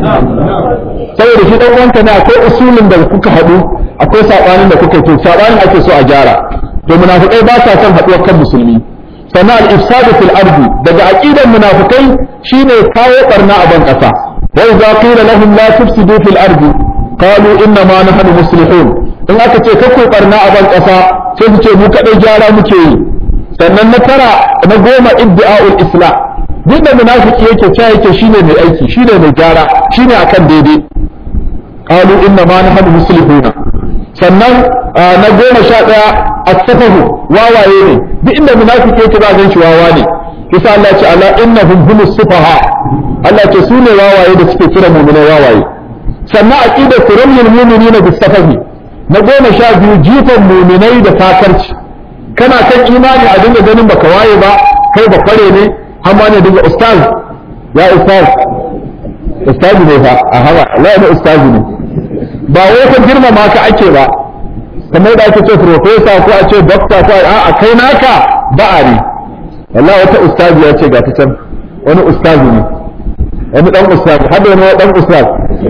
Speaker 1: saboda shi dan wanka ne akwai usulin da kuka haɗu akwai sabanin da kuka yi sabanin ake so a gyara to munafikai ba sa son haɗuwar kan musulmi sannan al-ifsadu fil ardi daga aqidan munafikai shine kawo barna a ban kasa wa idza qila lahum la tufsidu fil ardi qalu inna ma nahnu muslihun in aka ce kakku barna a ban kasa sai su ce mu kadai gyara muke yi sannan na tara na goma iddi'a'ul islam duk da munafiki yake cewa yake shine mai aiki shine mai gyara shine akan daidai qalu inna ma nahnu muslihuna sannan na goma sha ɗaya as-safahu wawaye ne duk inda munafiki yake za gan shi wawa ne kisa Allah ya ce ala innahum humus sufaha Allah ya ce su ne wawaye da suke kira mu'minai wawaye sannan aqidar kuramul mu'minina bis-safahi na goma sha biyu jifan mu'minai da fakarci kana kan imani a dinga ganin baka waye ba kai ba kware ne har ma ne dinga ustaz ya ustaz ustaz ne fa a hawa Allah ya ustaz ne ba wai ka girmama ka ake ba kamar da ake ce professor ko a ce doctor ko a kai naka ba'a ne wallahi wata ustazi ya ce ga ta can wani ustazi ne wani dan ustazi har da wani dan ustazi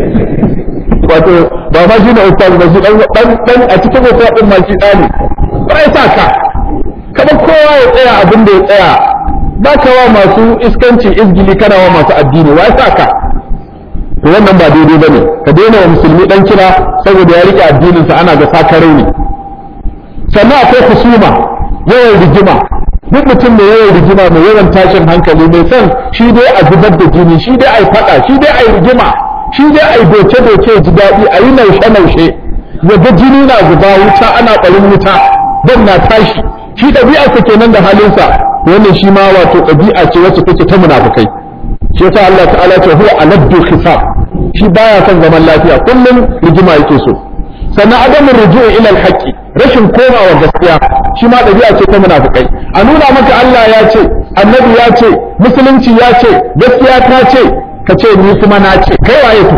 Speaker 1: wato ba ma shi ne ustazi ba shi dan dan a cikin ustazi din ma shi dani ba ya sa ka kada kowa ya tsaya abin da ya tsaya ba ka wa masu iskanci izgili kana wa masu addini wa ya sa ka to wannan ba daidai bane ka daina wa musulmi dan kira saboda ya rike addininsa ana ga sakarai ne sannan akwai husuma yawan rigima duk mutum mai yawan rigima mai yawan tashin hankali mai son shi dai a zubar da jini shi dai a yi fada shi dai a yi rigima shi dai a yi doce doce ji daɗi a yi naushe naushe ya ga jini na zuba wuta ana ɓarin wuta ban na tashi shi ɗabi'arsa kenan da halinsa wannan shi ma wato ɗabi'a ce wacce take ta munafukai shi yasa Allah ta'ala ce huwa aladdu khisab shi baya son zaman lafiya kullum rigima yake so sannan adamin ruju'i ila alhaqi rashin komawa gaskiya shi ma dabi'a ce ta munafikai a nuna maka Allah ya ce annabi ya ce musulunci ya ce gaskiya ta ce ka ce ni kuma na ce kai waye to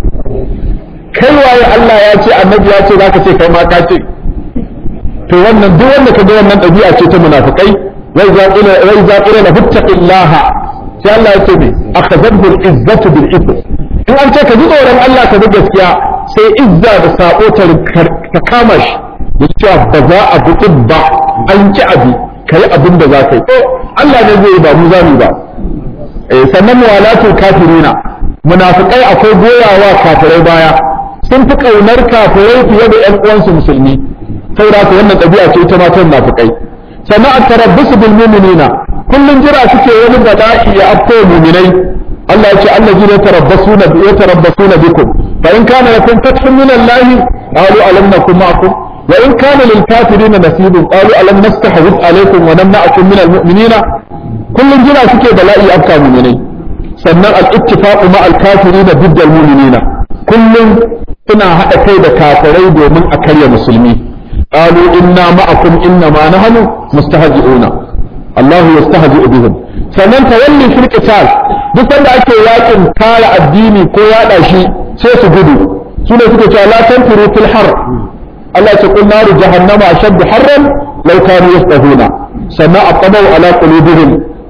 Speaker 1: kai waye Allah ya ce annabi ya ce zaka ce kai ma ka ce to wannan duk wanda kaga wannan dabi'a ce ta munafikai wai za ila wai za ila la fattaqillaha sai Allah ya ce me akhadhahu al-izzatu bil ithm in an ce ka ji tsoron Allah ka bi gaskiya sai izza da sabo ta kama shi ya cewa ba za a bi ba an ki abi ka yi abin da za ka yi ko Allah ne zai yi ba mu zamu ba sannan muwalatul kafirina munafikai akwai goyawa kafirai baya sun fi kaunar kafirai fiye da ƴan uwansu musulmi saboda haka wannan ɗabi'a ce ita ma ta munafikai sannan at-tarabbusu bil mu'minina kullun jira suke wani bala'i ya afko mu'minai Allah ya ce allazina yatarabbasuna bi yatarabbasuna bikum fa in kana lakum fathun min Allah qalu alam nakum ma'akum wa in kana lil kafirina nasibun qalu alam nastahwid alaykum wa namna'akum min al mu'minina kullun jira suke bala'i afka mu'minai sannan al ittifaqu ma al kafirina ضد al-mu'minina kullun suna hada kai da kafirai domin a karya musulmi qalu inna ma'akum inna ma nahnu mustahzi'una Allah yastahzi'u bihim sannan tawalli fil qital duk sanda ake yakin kare addini ko yada shi sai su gudu su ne suke cewa la tanfiru fil har Allah ya ce qul naru jahannama ashaddu harran law kanu yastahuna sannan aqamu ala qulubihim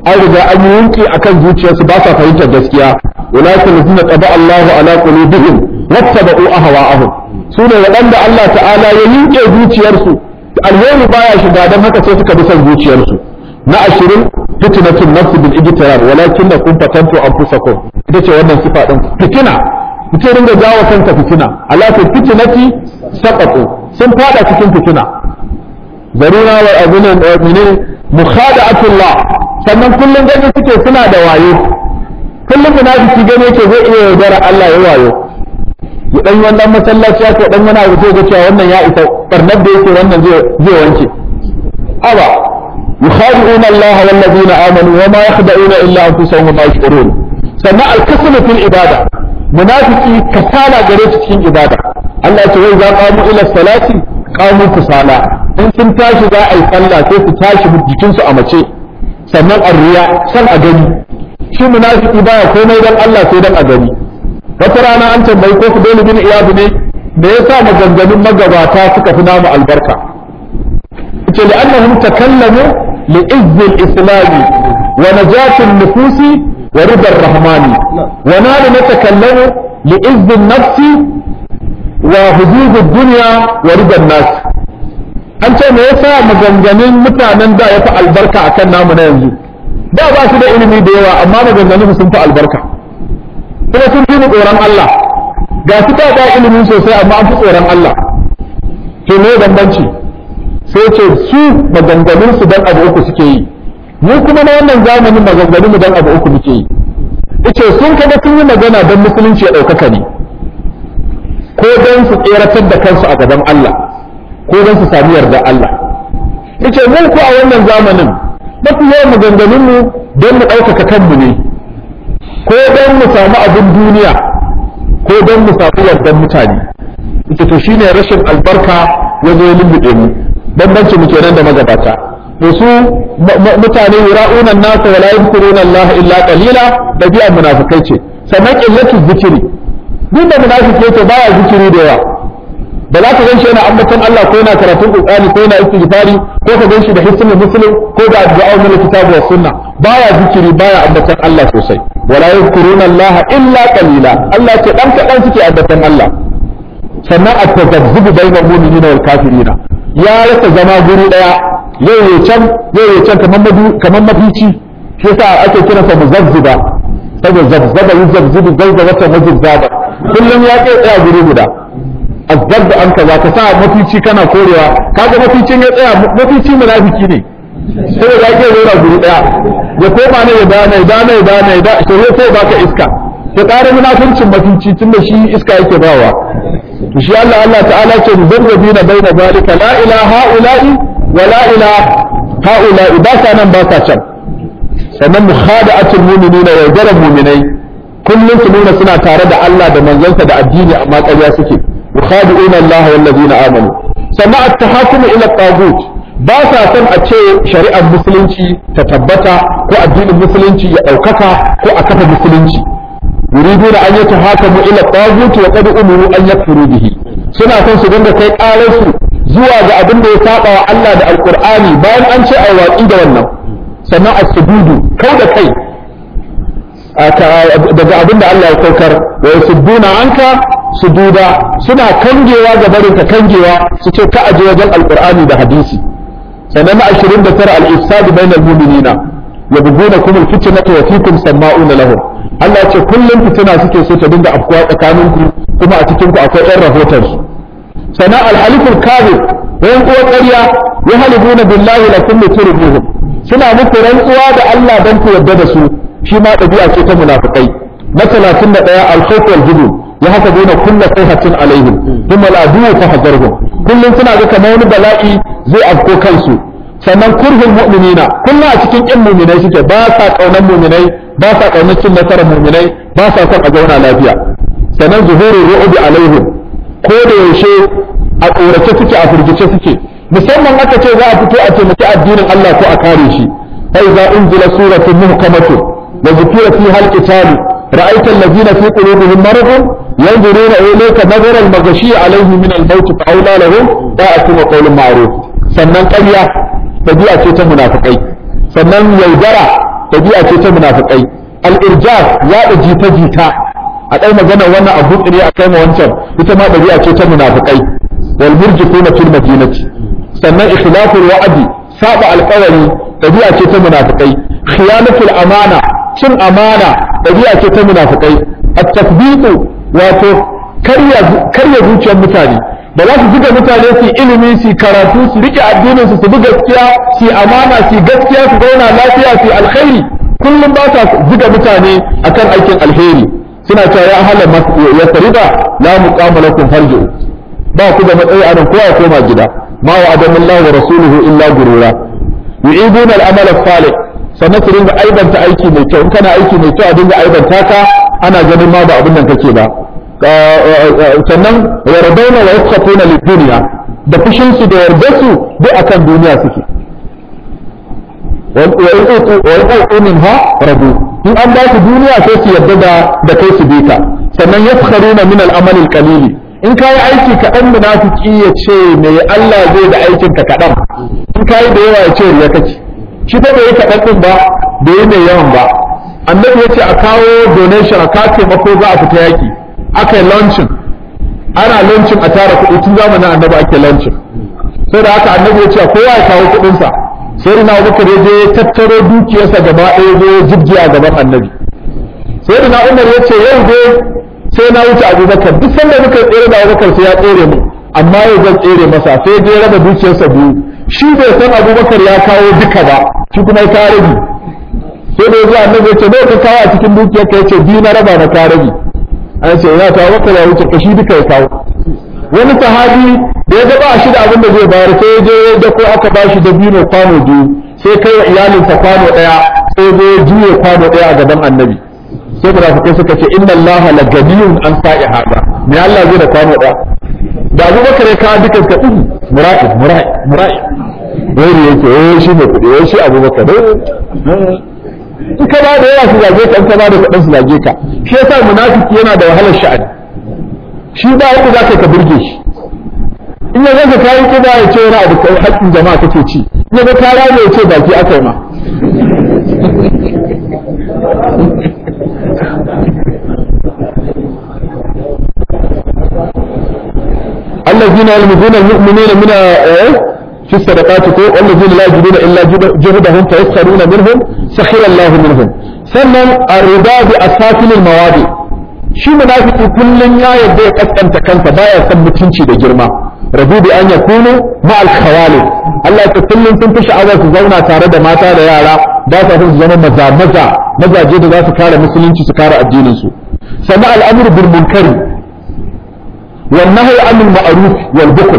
Speaker 1: an riga an yi yunki akan zuciyarsu ba sa fahimtar gaskiya ulaika allazina taba Allahu ala qulubihim wattaba'u ahwa'ahum sune waɗanda Allah ta'ala ya yunke zuciyarsu alheri baya shiga dan haka sai suka bi son zuciyarsu na ashirin fitnatun nafsi bil ijtirar walakin kun fatantu anfusakum ita ce wannan sifa din fitina mutum ringa jawo kanka fitina ala fitnati saqatu sun fada cikin fitina zaruna wa abuna menene mukhada'atullah sannan kullum gani suke suna da wayo kullum munafiki gane yake zai iya yaudara Allah ya wayo ya dan wannan masallaci ya ko dan wani abu sai ga cewa wannan ya isa barnar da yake wannan zai zai wanke aba yukhadi'una Allah wal ladina amanu wa ma yakhda'una illa anfusahum wa ma yashurun sannan al-kaslu fil ibada munafiki kasala gare su cikin ibada Allah ya ce wai za qamu ila salati qamu kusala in sun tashi za a yi sallah sai su tashi jikinsu a mace sannan a riya san a gani shi munafiki baya komai dan Allah sai dan a gani wata rana an tambayi ko Fudayl bin Iyad ne da yasa maganganun magabata suka fi namu albarka ce li'annahum takallamu li'izz al-islam wa najat an-nufus wa rida ar-rahmani wa nahnu natakallamu li'izz an-nafs wa hudud ad-dunya wa rida an-nas an ce me yasa maganganun mutanen da ya fi albarka akan namu na yanzu da ba su da ilimi da yawa amma maganganun sun fi albarka kuma sun fi tsoron Allah ga su ta da ilimi sosai amma an fi tsoron Allah to me bambanci sai ce su maganganun su dan abu uku suke yi mu kuma na wannan zamanin maganganun mu dan abu uku muke yi yace sun kaga sun yi magana don musulunci ya ɗaukaka ne ko don su tseratar da kansu a gaban Allah ko don su sami yarda Allah yace mu ko a wannan zamanin mafi yawan maganganun mu don mu ɗaukaka kanmu ne ko don mu samu abin duniya ko don mu samu yardan mutane ita to shine rashin albarka wajen lulluɓe mu bambanci mu kenan da magabata to su mutane yura'una nasa wala yadhkuruna Allah illa qalila dabi'a munafikai ce sannan qillatu zikiri duk da munafiki yake baya zikiri da yawa ba za ka gan shi yana ambaton Allah ko yana karatun Qur'ani ko yana istighfari ko ka gan shi da hisnul muslim ko da addu'a min kitabu was sunna baya zikiri baya ambaton Allah sosai wala yadhkuruna Allah illa qalila Allah ce dan kadan suke ambaton Allah sannan at-tazabzubu bainal mu'minina wal kafirina ya rasa zama guri daya yau ya can yau ya can kamar madu kamar mafici shi yasa ake kiransa muzabziba saboda zabzaba yuzabzibu zalzalatan wajizzaba kullum ya kai tsaya guri guda azzab an kaza ka sa mafici kana korewa kaga maficin ya tsaya mafici munafiki ne sai ya ke rora guri daya ya koma ne ya dana ya dana ya dana ya dana sai sai baka iska ya ƙara munafincin mafici tunda shi iska yake bawa to shi Allah Allah ta'ala ce muzabbina baina zalika la ilaha ula'i wa la ilaha haula'i ba sa nan ba sa can sannan mukhada'atul mu'minina wa jaral mu'minai kullum su nuna suna tare da Allah da manzansa da addini amma ƙarya suke yukhadi'una Allah wal ladina amanu sannan at-tahakumu ila tagut ba sa son a ce shari'ar musulunci ta tabbata ko addinin musulunci ya ɗaukaka ko a kafa musulunci yuriduna an yatahakamu ila tagut wa qad umiru an yakfuru bihi suna son su dinga kai ƙarar su zuwa ga abin da ya saba wa Allah da alqur'ani bayan an ce a watsi da wannan sannan as-sujudu kau da kai daga abin da Allah ya saukar wa yasudduna anka sududa suna kangewa ga barin ka kangewa su ce ka aje wajen alqur'ani da hadisi sannan na 29 al-ifsad bainal mu'minina yabghunakum al-fitnata wa fikum sama'una lahum Allah ya ce kullum fitina suke so ta dinga afkuwa tsakaninku kuma a cikin ku akwai ɗan rahoton su sannan al-haliful kadhib wayan uwa ƙarya ya halibuna billahi lakum turbuhum suna muku rantsuwa da Allah dan ku yarda da su shi ma ɗabi'a ce ta munafikai na talatin da ɗaya alkhawf wal jubn ya haka dole kullu sayhatin alaihim thumma al'adu fa hajarhum kullum suna ga kamar wani bala'i zai afko kansu sannan kurhul mu'minina kullum a cikin kin mu'minai suke ba sa kaunan mu'minai ba sa kaunar cin nasarar mu'minai ba sa son a zauna lafiya sannan zuhurul ru'bi alaihim ko da yaushe a tsorace suke a firgice suke musamman aka ce za a fito a taimaki addinin Allah ko a kare shi fa idza unzila suratun muhkamatun وذكر فيها القتال رأيت الذين في قلوبهم مرض ينظرون إليك نظر المغشي عليه من الموت فأولى لهم طاعة وقول معروف sannan ƙarya ɗabi'a ce ta munafikai sannan yaudara ɗabi'a ce ta munafikai al-irjaf yaɗa jita-jita a ɗai magana wannan abu ne a kai ma wancan ita ma ɗabi'a ce ta munafikai wal murjifuna fil madinati sannan ikhlaful wa'di saba alƙawari ɗabi'a ce ta munafikai khiyanatul amana cin amana ɗabi'a ce ta munafikai at-tasbiqu wato karya karya zuciyar mutane da za su zuga mutane su ilimi su karatu su rike addinin su su bi gaskiya su amana su gaskiya su zauna lafiya su alkhairi kullum ba sa zuga mutane akan aikin alheri suna cewa ya hala ya farida la muqama lakum farju ba ku da matsayi a nan kowa koma gida ma wa adamullahu wa rasuluhu illa gurura yu'iduna al-amal salih sannan su dinga aibanta aiki mai kyau in kana aiki mai kyau a dinga aibanta ka ana ganin ma ba abin nan kake ba sannan yardauna wa yaskhatuna lid-dunya da fushin su da yardar su duk akan duniya suke wa in utu minha radu in an ba su duniya sai su yarda da da kai su bita sannan yaskharuna min al-amal al-qalili in kayi aiki kaɗan munafiki ya ce me Allah zai da aikin ka kaɗan in kayi da yawa ya ce riya kake shi fa bai kaɗan ɗin ba bai yi mai yawan ba annabi ya ce a kawo donation a kawo taimako za a fita yaƙi aka yi launching ana launching a tara kuɗi tun zamanin annabi ake launching sai da haka annabi ya ce kowa ya kawo kuɗinsa sai na abubakar ya je ya tattaro dukiyarsa gaba ɗaya zo ya jibge a gaban annabi sai da na umar ya ce yau dai sai na wuce abubakar duk sanda muka tsere da abubakar sai ya tsere mu amma yau zan tsere masa sai dai raba dukiyarsa biyu shi bai san abubakar ya kawo duka ba shi kuma ya kawo rabi sai da yanzu annabi ya ce nawa ka kawo a cikin dukiyar ka yace biyu na raba na kawo rabi an ce ya kawo abubakar ya wuce ka shi duka ya kawo wani sahabi da ya gaba shi da abin da zai bayar sai ya je ya dako aka ba shi da biyu kwano biyu sai kai wa iyalinsa kwano ɗaya sai ya juye kwano ɗaya a gaban annabi sai munafikai suka ce inna allaha la ganiyun an sa'i hada me Allah zai da kwano da da Abu Bakar ya kawo dukan ka uku mura'i mura'i mura'i wai yake eh shi ne kudi wai shi Abu Bakar in ka ba da yawa su zage ka in ka ba da kadan su zage ka shi yasa munafiki yana da wahalar sha'ani shi ba yadda za ka ka burge shi in ya zaka kayi kiba ya ce wani abu kai haƙƙin jama'a kake ci in ya ga kara ne ya ce baki aka yi ma الذين يلمزون المؤمنين من في الصدقات والذين لا يجدون الا جهدهم فيسخرون منهم سخر الله منهم sannan الرضا باسافل المواضع shi munafiki kullun ya yadda ya kaskanta kansa baya san mutunci da girma rabu bi an yakunu ma al khawali Allah ta kullun sun fi sha'awar su zauna tare da mata da yara ba sa son su zama maza maza mazaje da za su kare musulunci su kare addinin su sannan al'amru bil munkari والنهي عن المعروف والبخل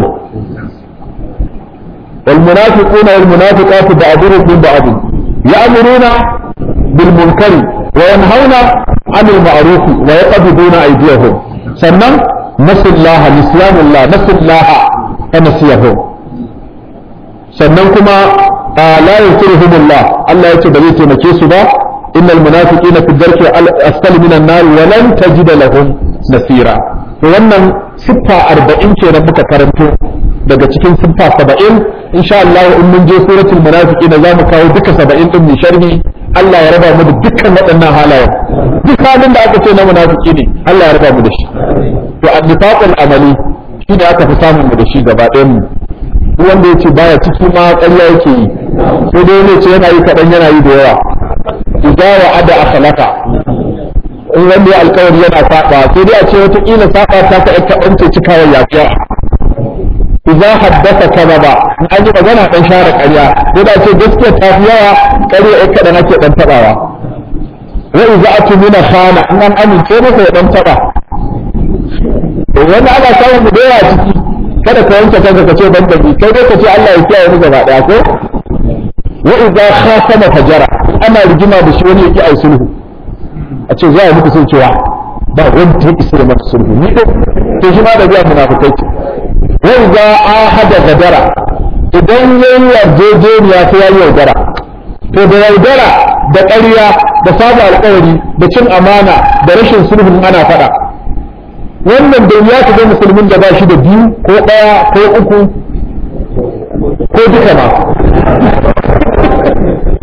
Speaker 1: والمنافقون والمنافقات بعضهم من بعض يأمرون بالمنكر وينهون عن المعروف ويقبضون أيديهم سنة نسوا الله نسيان الله نسوا الله فنسيهم sannan kuma la yansuruhum Allah Allah yace ba zai taimake su ba innal munafiqina fi dharki asfali minan nar wa lan tajida lahum nasira to wannan siffa arba'in kenan muka karanto daga cikin siffa saba'in insha Allah in mun je suratul munafiqin za mu kawo duka saba'in din mu sharhi Allah ya raba mu da dukkan waɗannan halayen duk halin da aka ce na munafiki ne Allah ya raba mu da shi to annifaqul amali shi ne aka fi samun mu da shi gaba ɗayan mu duk wanda yace baya ciki ma ƙarya yake yi sai dai ne ce yana yi kaɗan yana yi da yawa idza wa'ada akhlaqa in wanda ya alkawari yana saba sai dai a ce wata kila saba ta ka ƴar kaɗan ce cikawar yafiya idza haddasa kadaba in an yi magana dan share ƙarya sai da ce gaskiya ta fi yawa ƙarya ƴar kaɗan ake dan tabawa wa idza atmina khana in an amince masa ya dan taba wanda ana samun mu da yawa ciki kada ka wanke kanka ka ce ban da kai dai ka ce Allah ya kiyaye mu gaba daya ko wa idza khasama fajara ana rigima da shi wani yake ai sulhu a ce za a muku sun cewa ba wanda ya isa da mata sulhu ni ko to shi ma da biya munafikai ce wa idza ahada gadara idan yayi yarjejeniya sai yayi yaudara to da yaudara da ƙarya da saba alƙawari da cin amana da rashin sulhun ana faɗa wannan da ya ga musulmin da ba shi da biyu ko ɗaya ko uku ko duka ma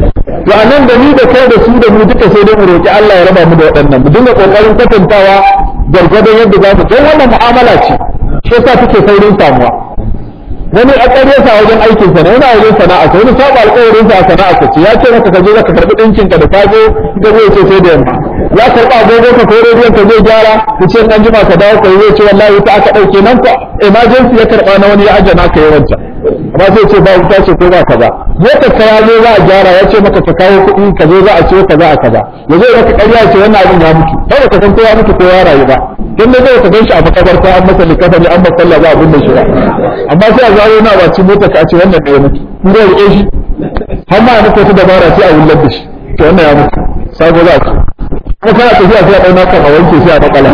Speaker 1: to anan da ni da kai da su da mu duka sai dai mu roki Allah ya raba mu da waɗannan mu dinga kokarin kwatantawa gargadon yadda za mu don wannan mu'amala ce shi yasa take saurin samuwa wani a ƙaryarsa a wajen aikinsa ne yana wajen sana'a sa wani saba alƙawarinsa a sana'a sa ce ya ce maka ka je ka karɓi ɗinkin ka da safe ka zai ce sai da yamma ya karɓa agogo ka ko rediyon ka zai gyara ku ce an jima ka dawo ka zai ce wallahi ta aka ɗauke nan ko emergency ya karɓa na wani ya ajana ka yawanci amma sai ce ba wuta ce ko ba kaza motar ka ya zo za a gyara ya ce maka ka kawo kuɗi ka zo za a ciwo kaza a kaza ya zo maka ƙarya ce wannan abin ya mutu kawai ka san ko ya mutu ko ya rayu ba don da zai ka gan shi a makabarta an masa likafani an masa sallah za a binne shi ba amma sai a zaro na ba ci mota ka ce wannan da ya mutu in zai rike shi har ma ya mutu wata dabara sai a wullar da shi to wannan ya mutu sabo za a ci kuma kana tafiya sai a ɗau naka a wanke sai a makala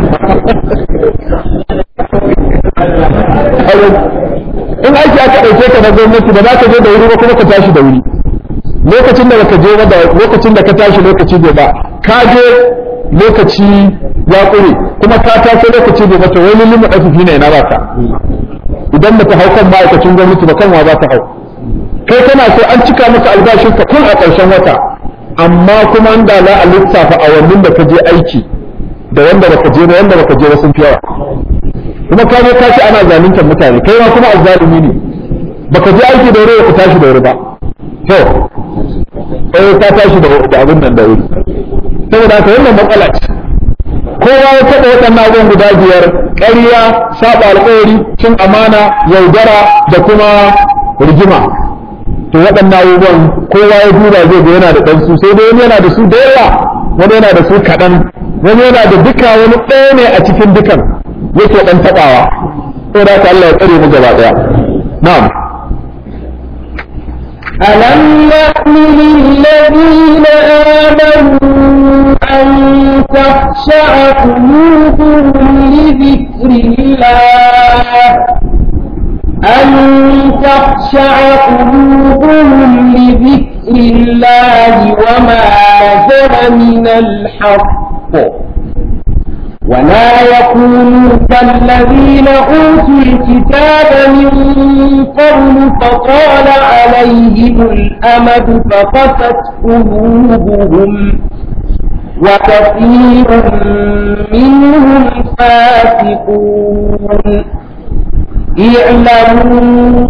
Speaker 1: in aiki aka ɗauke ka na gwamnati ba za ka je da wuri ba kuma ka tashi da wuri lokacin da ka je da lokacin da ka tashi lokaci bai ba ka je lokaci ya ƙure kuma ka taso lokaci bai ba to wani limu ɗafifi ne na baka idan ba ta hau kan ma'aikacin gwamnati ba kan wa za ta hau kai kana so an cika maka albashin ka tun a ƙarshen wata amma kuma an da za a lissafa awannin da ka je aiki da wanda baka je ba wanda baka je ba sun fi yawa kuma ka je ka ce ana zaluntar mutane kai ma kuma azzalumi ne baka je aiki da wuri ka tashi da wuri ba to eh ka tashi da abin nan da wuri saboda haka wannan matsala ce kowa ya taɓa waɗannan abubuwan guda biyar ƙarya saba alƙawari cin amana yaudara da kuma rigima to waɗannan abubuwan kowa ya duba zai ga yana da ɗansu sai dai wani yana da su da yawa wani yana da su kaɗan wani yana da duka wani ɗaya ne a cikin dukan yake ɗan taɓawa sai da haka Allah ya tsare mu gaba ɗaya na'am
Speaker 2: ألم يأمن الذين آمنوا أن تخشع قلوبهم لذكر الله أن تخشع قلوبهم لذكر الله وما نزل من الحق ولا يكونوا كالذين أوتوا الكتاب من قبل فطال عليهم الأمد فقست قلوبهم وكثير منهم فاسقون اعلموا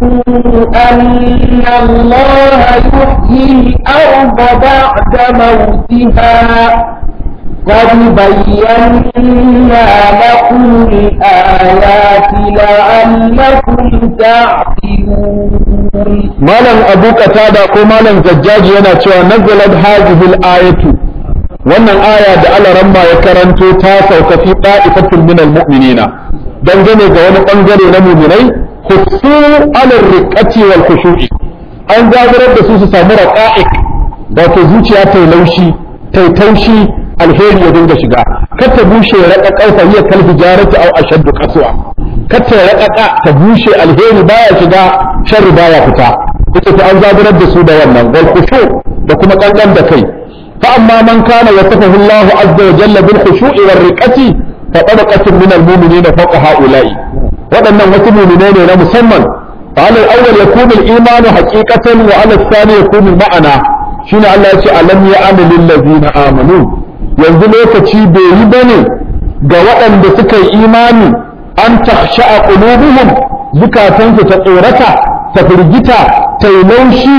Speaker 2: أن الله يحيي الأرض بعد موتها قد بينا لكم الآيات لعلكم تعقلون
Speaker 1: malam abu qatada ko malam zajjaji yana cewa nazalat hadhihi al-ayatu wannan aya da alaramma ya karanto ta sauka fi ta'ifatin min al-mu'minina dangane ga wani bangare na mu'minai khussu ala riqati wal khushu'i an zaburar da su su samu raqa'iq wato zuciya ta laushi ta taushi alheri ya dinga shiga kar ta bushe raƙa ƙarfa hiya kal hijarati aw ashaddu qaswa kar ta raƙa ta bushe alheri baya shiga sharri baya fita ita ta an zaburar da su da wannan wal khushu da kuma kankan da kai fa amma man kana yasafahu Allahu azza wa jalla bil khushu'i war riqati fa tabaqatun min al mu'minina fawqa ha'ula'i waɗannan wasu mu'minai ne na musamman fa al awwal yakunu al imanu haqiqatan wa al thani yakunu ma'ana shine Allah ya ce alam ya'lamu lil ladzina amanu yanzu lokaci bai yi bane ga waɗanda suka yi imani an takhsha'a qulubuhum zukatansu ta tsorata ta firgita ta yi laushi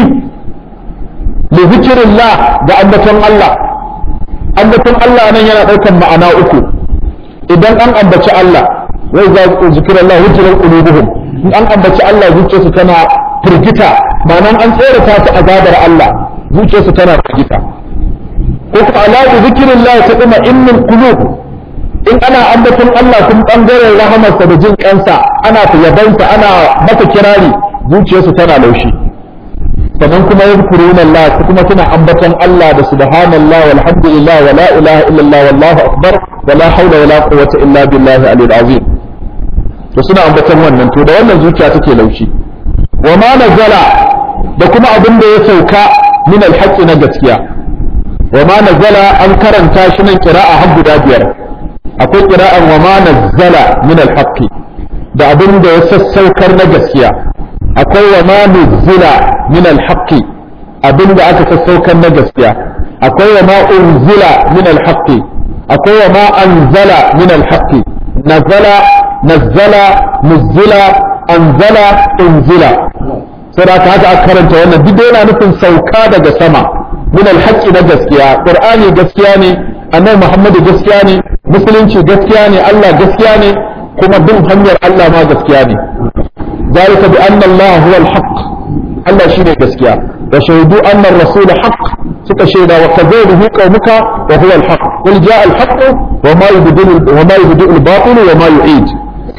Speaker 1: li zikrillah da ambaton Allah ambaton Allah nan yana ɗaukar ma'ana uku idan an ambaci Allah wai za ku zikrillah hujjar qulubuhum in an ambaci Allah zuciyarsu tana firgita ma'anan an tsorata su azabar Allah zuciyarsu tana firgita ko kuma ala zikrillah ta kuma innul qulub in ana ambaton Allah kun bangaren rahamarsa da jin kansa ana yabansa ana masa kirari zuciyarsu tana laushi sannan kuma yadkuruna Allah su kuma suna ambaton Allah da subhanallah walhamdulillah wala ilaha illallah wallahu akbar wala hawla wala quwwata illa billahi alil azim to suna ambaton wannan to da wannan zuciya take laushi wa ma nazala da kuma abin da ya sauka min alhaqqi na gaskiya wa ma nazala an karanta shi nan qira'a har guda biyar akwai qira'an wa ma nazala min alhaqqi da abin da ya sassaukar na gaskiya akwai wa ma nuzila min alhaqqi abin da aka sassaukan na gaskiya akwai wa ma unzila min alhaqqi akwai wa ma anzala min alhaqqi nazala nazzala nuzila anzala unzila sai haka haka aka karanta wannan duk yana nufin sauka daga sama min alhaqqi na gaskiya qur'ani gaskiya ne annabi muhammadu gaskiya ne musulunci gaskiya ne Allah gaskiya ne kuma bin hanyar Allah ma gaskiya ne ذلك بأن الله هو الحق الله شيء gaskiya وشهدوا أن الرسول حق suka shaida wa kadzabuhu qaumuka wa huwa al-haq qul jaa al-haq wa ma yubdilu wa ma yubdilu al-batil wa ma yu'id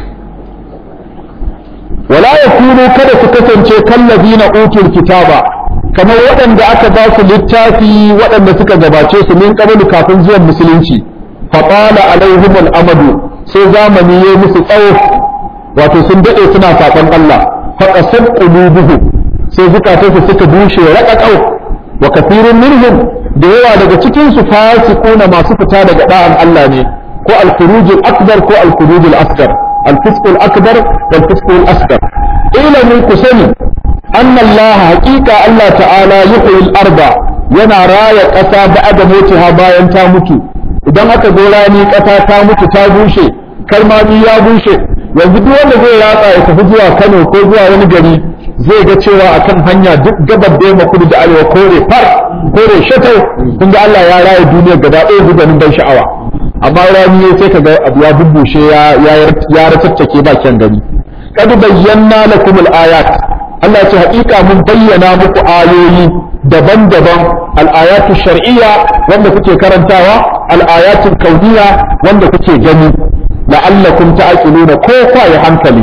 Speaker 1: wala yakunu kada su kasance kallazina utul kitaba kamar waɗanda aka ba su littafi waɗanda suka gabace su min qablu kafin zuwan musulunci fa qala alaihim al-amadu sai zamani yayi musu tsawo wato sun dade suna saban Allah fa qasad qulubuhum sai zukatansu suka bushe raƙaƙau wa kafirun minhum da yawa daga cikin su fasiquna masu fita daga da'an Allah ne ko al-khurujul akbar ko al-khurujul asghar al-fisqul akbar wal fisqul asghar ilmu kusani anna Allah haqiqa Allah ta'ala yuhyil arda yana raya ƙasa ba'da mutiha bayan ta mutu idan aka zo rani ƙasa ta mutu ta bushe kalmami ya bushe yanzu duk wanda zai ratsa ya tafi zuwa Kano ko zuwa wani gari zai ga cewa akan hanya duk gabar da yamma kudu da arewa kore far kore shatau kun ga Allah ya raya duniya gaba ɗaya gudanin ban sha'awa amma rani ya sai kaga abu ya bubbushe ya ya ratattake ba kyan gani kad bayyana lakum al-ayat Allah ce haƙiƙa mun bayyana muku ayoyi daban-daban al-ayatu shar'iyya wanda kuke karantawa al-ayatu kauniyya wanda kuke gani la'allakum ta'qiluna ko kwa ya hankali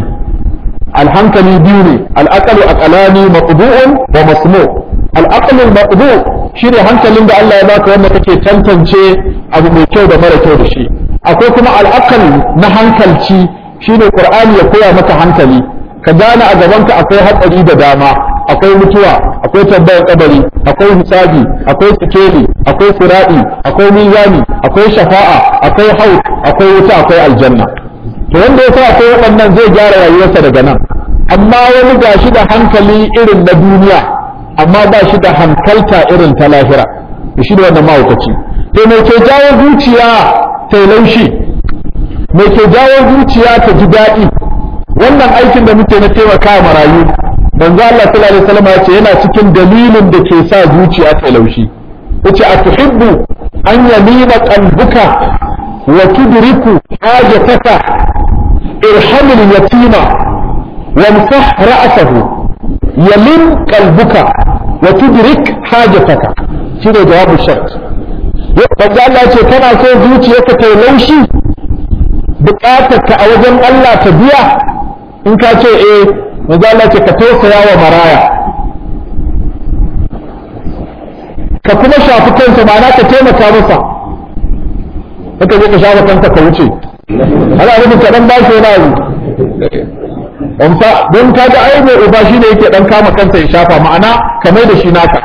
Speaker 1: alhankali biyu ne al'aqalu aqalani maqbu'un wa masmu' al'aqlu maqbu' shine hankalin da Allah ya baka wanda kake tantance abu mai kyau da mara kyau da shi akwai kuma al'aqal na hankalci shine qur'ani ya koya maka hankali ka gane a gabanka akwai hatsari da dama akwai mutuwa akwai tambayar kabari akwai hisabi akwai sikeli akwai siradi akwai mizani akwai shafa'a akwai haut akwai wuta akwai aljanna to wanda ya sa akwai waɗannan zai gyara rayuwarsa daga nan amma wani ga shi da hankali irin na duniya amma ba shi da hankalta irin ta lahira da shi da wannan mahaukaci to mai ke jawo zuciya ta laushi mai ke jawo zuciya ta ji daɗi wannan aikin da muke na taimaka marayu manzo Allah sallallahu alaihi wasallam ya ce yana cikin dalilin da ke sa zuciya ta laushi yace atuhibbu an yamina qalbuka wa tudriku hajataka ارحم اليتيم وامسح رأسه يلم قلبك وتدرك حاجتك شنو جواب الشرط Wanda Allah ce kana so zuciyarka ta laushi bukatarka a wajen Allah ta biya in ka ce eh wanda Allah ce ka tausaya wa maraya ka kuma shafi kansa ma'ana ka taimaka masa haka zai ka shafa kanka ka wuce ana nufin ka dan ba shi wani abu amsa don ka ga ai mai uba shine yake dan kama kansa ya shafa ma'ana ka mai da shi naka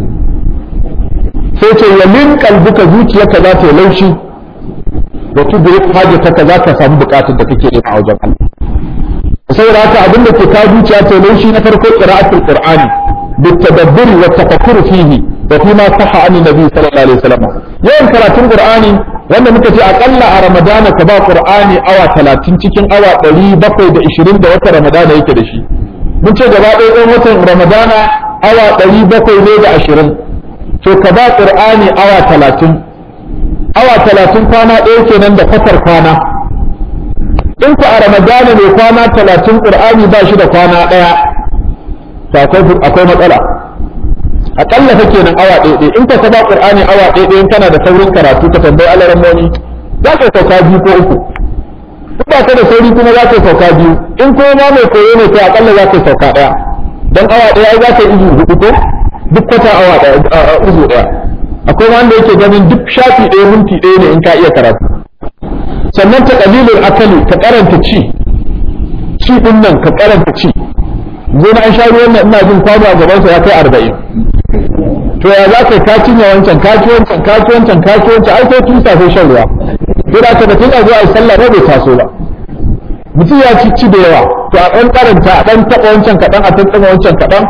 Speaker 1: sai ce ya min kalbuka zuciyarka za ta yi laushi wa tudrik hajataka za ka samu bukatar da kake yi a wajen Allah saboda haka abin da ke kawo zuciya ta laushi na farko qira'atul qur'ani بالتدبر والتفكر فيه وفيما صح عن النبي صلى الله عليه وسلم yawan karatun qur'ani wanda muka ce akalla a ramadana ka ba qur'ani awa 30 cikin awa 720 da wata ramadana yake da shi mun ce gaba ɗaya ɗan watan ramadana awa 700 ne da 20 to ka ba qur'ani awa 30 awa 30 kwana ɗaya kenan da fatar kwana in ku a ramadana ne kwana 30 qur'ani ba shi da kwana ɗaya to akwai matsala akalla fa kenan awa ɗaya ɗaya in ka saba qur'ani awa ɗaya ɗaya kana da saurin karatu ka tambayi alaran mani za ka sauka biyu ko uku in ba ka da sauri kuma za ka sauka biyu in kuma ma mai koyo ne to akalla za ka sauka ɗaya dan awa ɗaya ai za ka izu hudu ko duk kwata awa ɗaya izu ɗaya akwai wanda yake ganin duk shafi ɗaya minti ɗaya ne in ka iya karatu sannan ta qalilul akali ka karanta ci ci din nan ka karanta ci zo na an sha ruwan nan ina jin kwano a gaban sa ya kai arba'in to ya za ka ka cinye wancan ka ci wancan ka ci wancan ka ci wancan ai sai tun safe shan ruwa to da ka da tun a zuwa ai sallah ba bai taso ba mutum ya ci ci da yawa to a ɗan karanta a ɗan taɓa wancan kaɗan a tattaɓa wancan kaɗan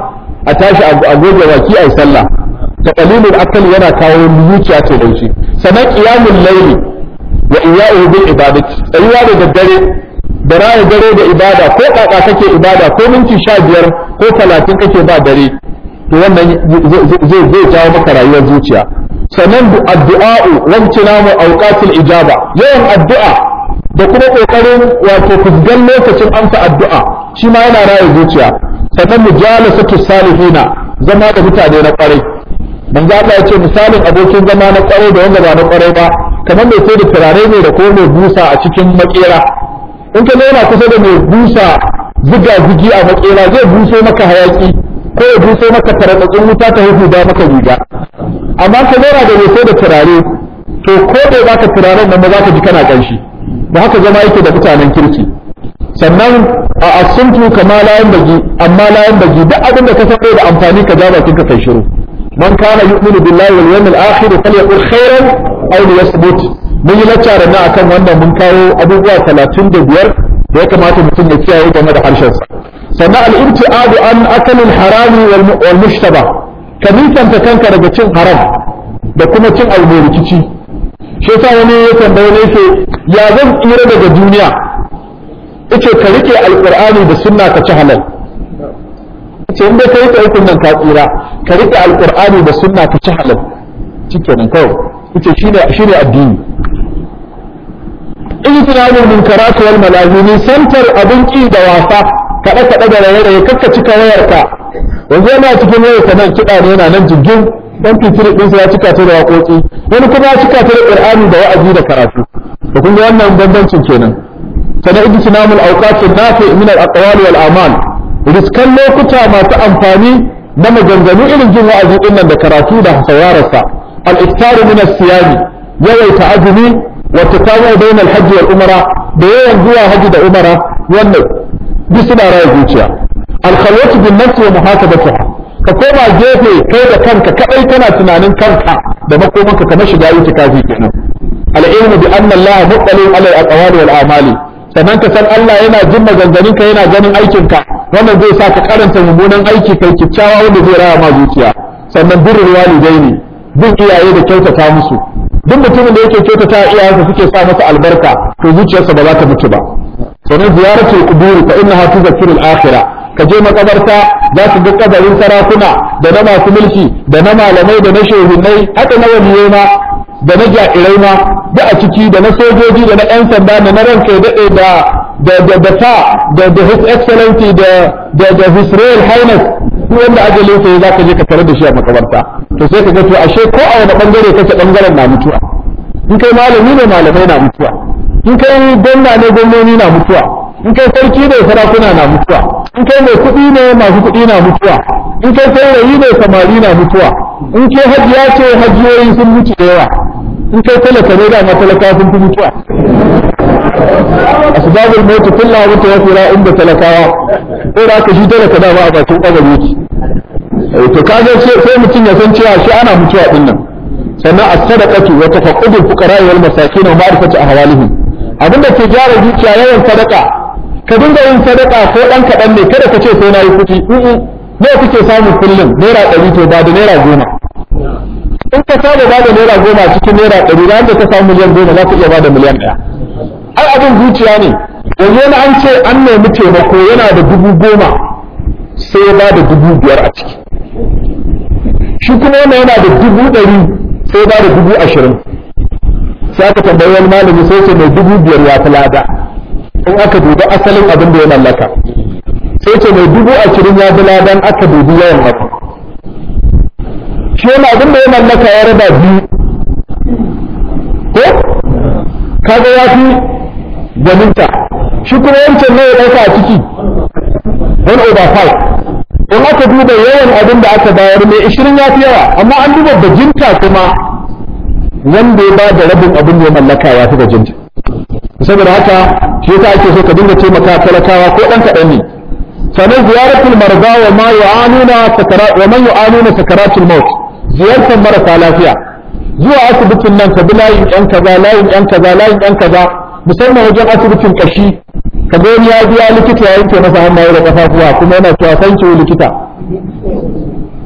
Speaker 1: a tashi a goge baki a yi sallah ta qalilul akali yana kawo zuciya ta laushi sannan qiyamul layli wa iyya'u bil ibadati tsayuwa da daddare da raya dare da ibada ko kaka kake ibada ko minti sha biyar ko talatin kake ba dare to wannan zai zai jawo maka rayuwar zuciya sannan addu'a'u wancina mu auqatul ijaba yawan addu'a da kuma kokarin wato fusgan lokacin amsa addu'a shi ma yana raya zuciya sannan mujalasatu salihina zama da mutane na kwarai manzo Allah ya ce misalin abokin zama na kwarai da wanda ba na kwarai ba kamar mai sai da turare ne da kuma mai busa a cikin makera in ka zauna kusa da mai busa ziga zigi a makera zai buso maka hayaki ko ya buso maka taratsatsin wuta ta hudu da maka riga amma ka zauna da mai sai da turare to ko da baka turaren nan ba za ka ji kana kanshi ba haka zama yake da mutanen kirki sannan a asuntu kama layan bagi amma layan bagi duk abin da ka san da amfani ka ja bakin ka kai shiru man kana yu'minu billahi wal yawmil akhir falyaqul khairan aw liyasmut mun yi laccara na akan wannan mun kawo abubuwa 35 da ya kamata mutum ya kiyaye game da harshen sa sannan al-ibtiadu an akalin harami wal mushtaba ka nisanta kanka daga cin haram da kuma cin abu mai rikici shi yasa wani ya tambaye ne yake ya zan tsira daga duniya yace ka rike alqur'ani da sunna ka ci halal yace in dai kai kai nan ka tsira ka rike alqur'ani da sunna ka ci halal shikenan kawai yace shine shine addini ijtinabul munkarat wal malazimi santar abin ki da wasa kada kada da raye-raye kakka cika wayarka yanzu yana cikin wayarka nan kiɗa ne yana nan jirgin dan fitiri ɗinsa ya cika ta da waƙoƙi wani kuma ya cika ta da ƙur'ani da wa'azi da karatu da kun ga wannan bambancin kenan sana ijtinamul awqatin nafi min al aqwali wal a'mal riskan lokuta masu amfani na maganganu irin jin wa'azi din nan da karatu da saurararsa al iftaru min as siyami yawaita azumi wa tatawu bayna al hajj wal umra da yawan zuwa haji da umara wannan duk suna raya zuciya al khalwatu bin nafs wa muhasabatuha ka koma gefe kai da kanka kadai kana tunanin kanka da makomanka kamar shiga itikafi kenan al-ilmu bi anna Allah muttali ala al-aqwali wal a'mali sannan ka san Allah yana jin maganganunka yana ganin aikinka wannan zai sa ka karanta mummunan aiki kai kicciyawa wanda zai raya ma zuciya sannan birrul walidaini bin iyaye da kyautata musu duk mutumin da yake kyautata iyayensa suke sa masa albarka to zuciyarsa ba za ta mutu ba sannan ziyaratul qubur fa innaha tuzakkiru al-akhirah ka je makabarta za su ga kabarin sarakuna da na masu mulki da na malamai da na shehunai haka na waliyai ma da na jairai ma da a ciki da na sojoji da na yan sanda da na ranka ya daɗe da da da da ta da da his excellency da da da his royal highness duk wanda ajalin sa za ka je ka tare da shi a makabarta to sai ka ga to ashe ko a wani bangare kake bangaren na mutuwa in kai malami ne malamai na mutuwa in kai gwamna ne gwamnoni na mutuwa in kai sarki ne sarakuna na mutuwa in kai mai kuɗi ne masu kuɗi na mutuwa in kai saurayi ne samari na mutuwa in kai hajiya ce hajiyoyi sun mutu da yawa in kai talaka ne da matalaka sun fi mutuwa asbabul mautu kullu mutu wa fira inda talakawa ko da ka shi talaka da ba a bakin kabari yake to kaga sai mutum ya san cewa shi ana mutuwa din nan sannan as-sadaqatu wa tafaqqudul fuqara wal masakin wa ma'rifatu ahwalihim abinda ke gyara zuciya yawan sadaka ka dinga yin sadaka ko dan kaɗan ne kada ka ce sai na yi kuɗi ne kuke samun kullum naira ɗari to ba da naira goma in ka saba ba da naira goma cikin naira ɗari ran da ka samu miliyan goma za ka iya ba da miliyan ɗaya ai abin zuciya ne yanzu wani an ce an nemi taimako yana da dubu goma sai ya ba da dubu biyar a ciki shi kuma wannan yana da dubu ɗari sai ya ba da dubu ashirin sai aka tambayi wani malami sai ce mai dubu biyar ya fi lada in aka dubi asalin abin da ya mallaka sai ce mai dubu ashirin ya fi ladan aka dubi yawan abu shi wani abin da ya mallaka ya raba biyu ko kaga ya fi gwaninta shi kuma wancan ne ya ɗauka a ciki one over five in aka duba yawan abin da aka bayar mai ishirin ya fi yawa amma an duba bajinta kuma wanda ya ba da rabin abin da ya mallaka ya fi bajinta saboda haka shi yasa ake so ka dinga taimaka talakawa ko dan kaɗan ne sannan ziyaratul marza wa ma yu'anuna sakara wa man yu'anuna sakaratul maut ziyartar marasa lafiya zuwa asibitin nan ka bi layin yan kaza layin yan kaza layin yan kaza musamman wajen asibitin kashi ka ga wani ya biya likita ya yanke masa hannaye da kafafuwa kuma yana cewa thank you likita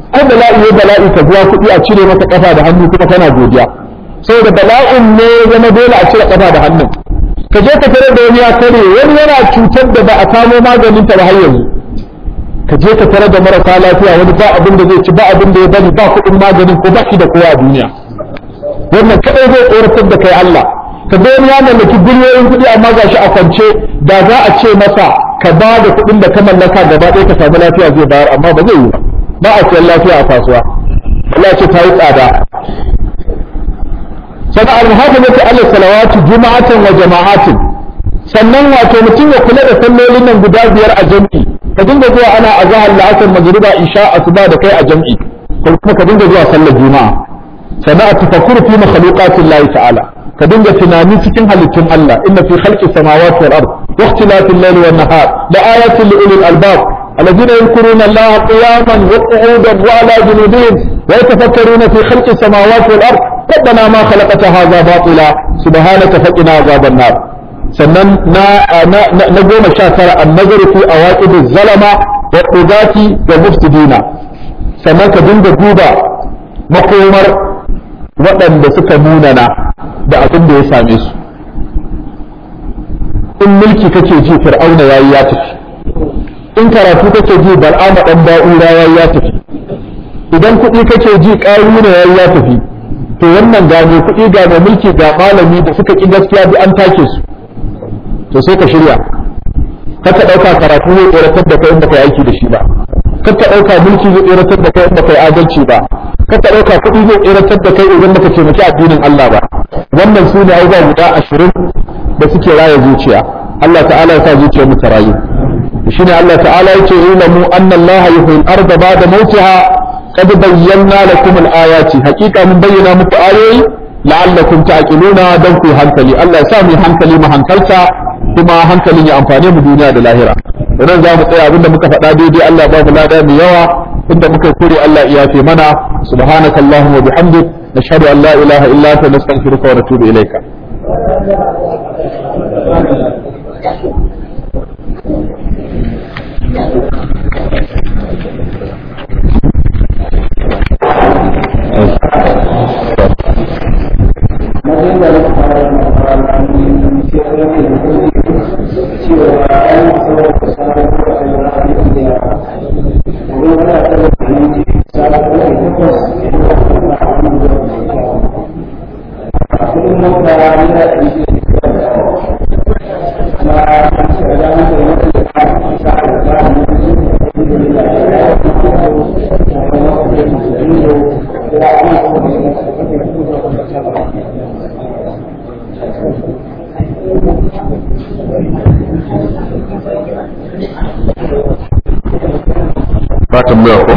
Speaker 1: ai bala'i ya bala'i ka biya kuɗi a cire maka kafa da hannu kuma kana godiya saboda bala'in ne ya zama dole a cire kafa da hannun ka je ka tare da wani ya kare wani yana cutar da ba a samo maganin ta ba har yanzu ka je ka tare da marasa lafiya wani ba abin da zai ci ba abin da ya bari ba kuɗin maganin ko ba shi da kowa a duniya wannan kadai zai tsoratar da kai Allah ka ga wani ya mallaki biliyoyin kuɗi amma gashi a kwance da za a ce masa ka ba da kuɗin da ka mallaka gaba ɗaya ka samu lafiya zai bayar amma ba zai yi ba ba a siyan lafiya a kasuwa Allah ce ta yi tsada sannan almuhafazatu ala salawati juma'atan wa jama'atin sannan wato mutum ya kula da sallolin nan guda biyar a jam'i ka dinga zuwa ana azhar la'asar magriba isha asuba da kai a jam'i ko kuma ka dinga zuwa sallar juma'a sannan a tafakkuru fi makhluqatin Allah ta'ala ka dinga tunani cikin halittun Allah inna fi khalqi samawati wal ard wa ikhtilafil layli wan nahar la ayatin li ulil albab الذين يذكرون الله قياما وقعودا وعلى جنوبهم ويتفكرون في خلق السماوات والارض ربنا ما خلقت هذا باطلا سبحانك فقنا عذاب النار sannan na na goma sha tara an nazaru fi awaqib zalama wa qudati wa mufsidina sannan ka dinga duba makomar waɗanda suka munana da abin da ya same su in mulki kake ji fir'auna yayi ya tafi in karatu kake ji bal'ama dan ba'ura yayi ya tafi idan kuɗi kake ji ƙaruna yayi ya tafi to wannan ga mai kuɗi ga mai mulki ga malami da suka ƙi gaskiya bi an take su to sai ka shirya kar ka ɗauka karatu zai tsoratar da kai inda kai aiki da shi ba kar ka ɗauka mulki zai tsoratar da kai inda kai adalci ba kar ka ɗauka kuɗi zai tsoratar da kai idan baka taimaki addinin Allah ba wannan su ne abubuwa guda ashirin da suke raya zuciya Allah ta'ala ya sa zuciyar mu ta rayu shine Allah ta'ala yake ilamu anna Allah yuhyil arda ba'da mautiha qad bayyana lakum al-ayati haqiqa mun bayyana muku ayoyi la'allakum ta'qiluna dan ku hankali Allah ya sa mu hankali mu hankalta kuma hankalin ya amfane mu duniya da lahira idan za mu tsaya abinda muka faɗa daidai Allah ba mu lada mai yawa inda muka kure Allah ya yafe mana subhanakallahumma wa bihamdik nashhadu an la ilaha illa anta nastaghfiruka wa natubu ilayka ba tambaya ko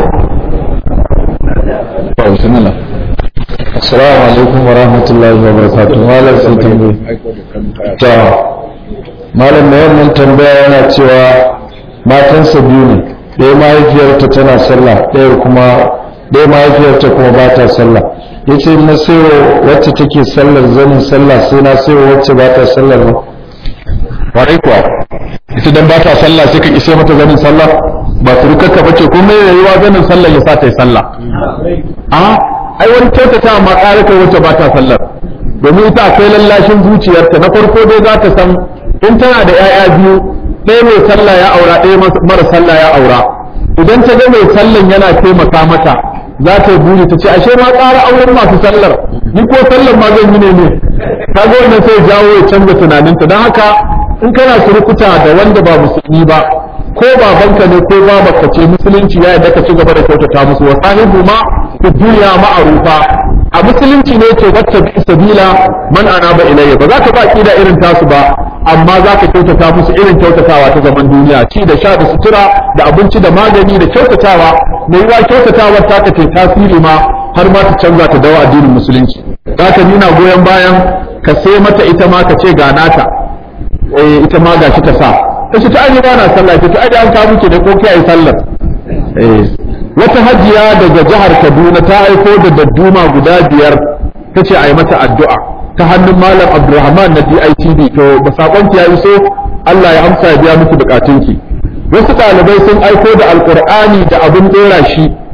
Speaker 1: ba bismillah
Speaker 3: Assalamu alaikum wa rahmatullahi wa barakatuh. Malam sai tambayi. Ta Malam mai wannan tambaya yana cewa matansa biyu ne. Ɗaya mahaifiyarta tana sallah, ɗaya kuma ɗaya mahaifiyarta kuma ba ta sallah. Ya ce na sayo wacce take sallar zanin sallah sai na sayo wacce ba ta sallar ba.
Speaker 1: warai kuwa ita dan ba ta sallah sai ka kishe mata zanin sallah ba surukarka bace ko mai rayuwa zanin sallah ya sa ta yi sallah a ai wani kyautata ma ƙara kai wacce ba ta sallar domin ita akwai lallashin zuciyarta na farko dai za ta san in tana da 'ya'ya biyu ɗaya mai sallah ya aura ɗaya mara sallah ya aura idan ta ga mai sallan yana taimaka mata za ta yi buri ta ce ashe ma ƙara auren masu sallar ni ko sallar ma zan yi ne ne kaga wannan sai jawo ya canza tunaninta don haka in kana surukuta da wanda ba musulmi ba ko babanka ne ko babanka ce musulunci ya yadda ka ci gaba da kyautata musu wa sahibu ma fi duniya ma'arufa a musulunci ne ce wacce bi sabila man anaba ilayya ba za ka ba kida irin tasu ba amma za ka kyautata musu irin kyautatawa ta zaman duniya ci da sha da sutura da abinci da magani da kyautatawa mai yiwa kyautatawar ta ka ce tasiri ma har ma ta canza ta dawo addinin musulunci za ka nuna goyon bayan ka sai mata ita ma ka ce ga nata eh ita ma gashi ta sa kace ta aje ba na sallah ta aje an kawo ki da ko kai sallar eh wata hajiya daga jihar Kaduna ta aiko da dadduma guda biyar tace ayi mata addu'a ta hannun malam Abdulrahman na DITB to ba sakon ki yayi so Allah ya amsa ya biya miki bukatunki wasu ɗalibai sun aiko da alqur'ani da abin dora shi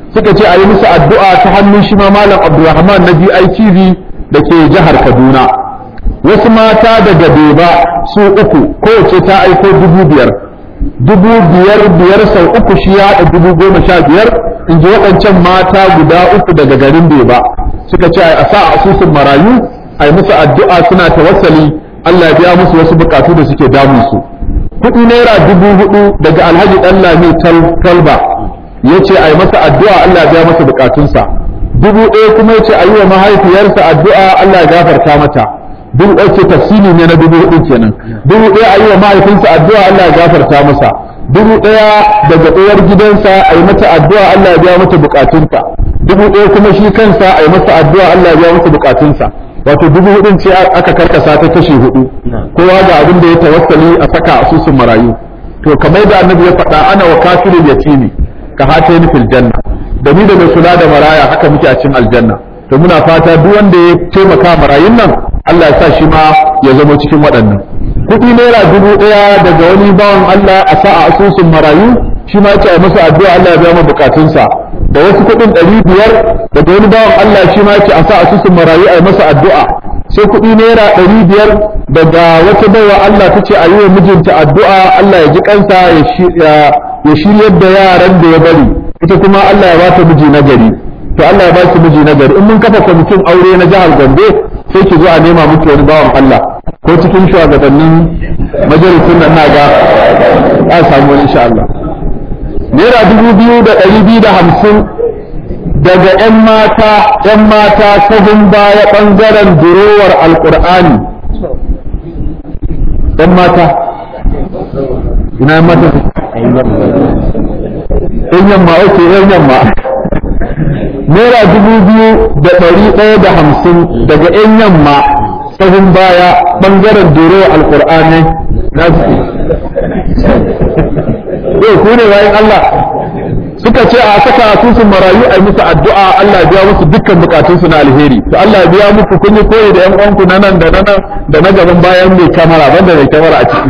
Speaker 1: suka ce a yi musu addu'a ta hannun shi ma malam abdulrahman na DITV da ke jihar kaduna wasu mata daga beba su uku kowace ta aiko dubu biyar dubu biyar biyar sau uku shi ya haɗa dubu goma sha biyar in ji waɗancan mata guda uku daga garin beba suka ce a sa asusun marayu a yi musu addu'a suna tawassali Allah ya biya musu wasu bukatu da suke damun su kuɗi naira dubu hudu daga alhaji ɗan lami talba ya ce a yi masa addu'a Allah ya biya masa bukatunsa dubu ɗaya kuma ya ce a yi wa mahaifiyarsa addu'a Allah ya gafarta mata dubu ɗaya ce tafsiri ne na dubu hudu kenan dubu ɗaya a yi wa mahaifinsa addu'a Allah ya gafarta masa dubu ɗaya daga uwar gidansa a yi mata addu'a Allah ya biya mata bukatunta dubu ɗaya kuma shi kansa a yi masa addu'a Allah ya biya masa bukatunsa wato dubu hudun ce aka karkasa ta kashi hudu kowa ga abin da ya tawassali a saka asusun marayu to kamar da annabi ya faɗa ana wa kafirul yatimi ka hatayni fil janna da ni da mai kula da maraya haka muke a cikin aljanna to muna fata duk wanda ya taimaka marayun nan Allah ya sa shi ma ya zama cikin waɗannan kuɗi naira dubu ɗaya daga wani bawan Allah a sa a asusun marayu shi ma ya masa addu'a Allah ya biya mu bukatunsa da wasu kuɗin ɗari biyar daga wani bawan Allah shi ma ya a sa asusun marayu a masa addu'a sai kuɗi naira ɗari biyar daga wata baiwa Allah ta ce a yi wa mijinta addu'a Allah ya ji kansa ya shiryar da yaran da ya bari ita kuma Allah ya ba ta miji na gari to Allah ya ba ki miji na gari in mun kafa kwamitin aure na jihar Gombe sai ki zo a nema miki wani bawan Allah ko cikin shugabannin majalisun nan naga a samu wani insha Allah naira dubu biyu da ɗari biyu da hamsin daga 'yan mata 'yan mata sahun baya ɓangaren durowar alƙur'ani 'yan mata ina 'yan mata 'yan yamma oke 'yan yamma naira dubu biyu da ɗari ɗaya da hamsin daga 'yan yamma sahun baya ɓangaren durowar alƙur'ani na yau ku ne bayan Allah suka ce a saka asusun marayu a yi musu addu'a Allah biya musu dukkan bukatunsu na alheri to Allah biya muku kun yi koyi da yan uwanku na nan da na nan da na gaban bayan mai kamera banda mai kamera a ciki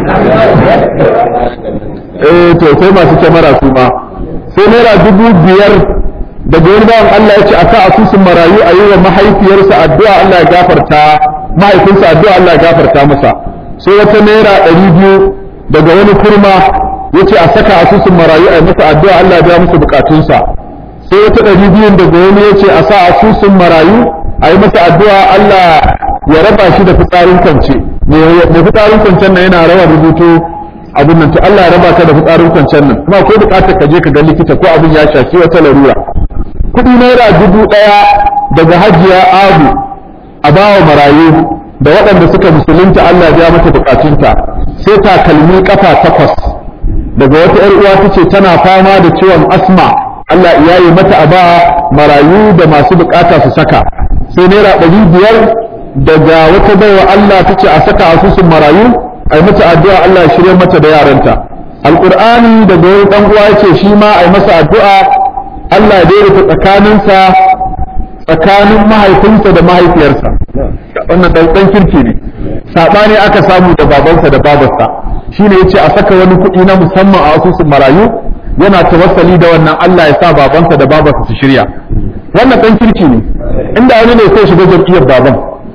Speaker 1: eh to sai masu kamera su ma sai naira dubu biyar daga wani bawan Allah ya ce a sa asusun marayu a yi wa mahaifiyarsa addu'a Allah ya gafarta mahaifinsa addu'a Allah ya gafarta masa sai wata naira ɗari biyu daga wani kurma yace a saka asusun marayu a masa addu'a Allah ya biya musu bukatunsa sai wata ɗari biyun daga wani yace a sa asusun marayu a yi masa addu'a Allah ya raba shi da fitsarin kwance mai fitsarin kwancen nan yana rawar rubutu abin nan to Allah ya raba ka da fitsarin kwancen nan kuma akwai bukatar ka je ka ga likita ko abin ya shafi wata larura kuɗi naira dubu ɗaya daga hajiya abu a bawa marayu da waɗanda suka musulunta Allah ya biya mata bukatunta sai takalmi kafa takwas daga wata ‘yar uwa ta ce tana fama da ciwon asma Allah ya yi mata a ba marayu da masu bukata su saka sai naira ɗari biyar daga wata baiwa Allah ta ce a saka asusun marayu a yi mata addu'a Allah ya shirya mata da yaranta alƙur'ani daga wani ɗan uwa ya ce shi ma a yi masa addu'a Allah ya daidaita tsakaninsa tsakanin mahaifinsa da mahaifiyarsa wannan ɗan kirki ne saɓani aka samu da babansa da babarsa shine yace a saka wani kuɗi na musamman a asusun marayu yana tawassali da wannan Allah ya sa babansa da babarsa su shirya wannan dan kirki ne inda wani ne sai shiga jam'iyyar baban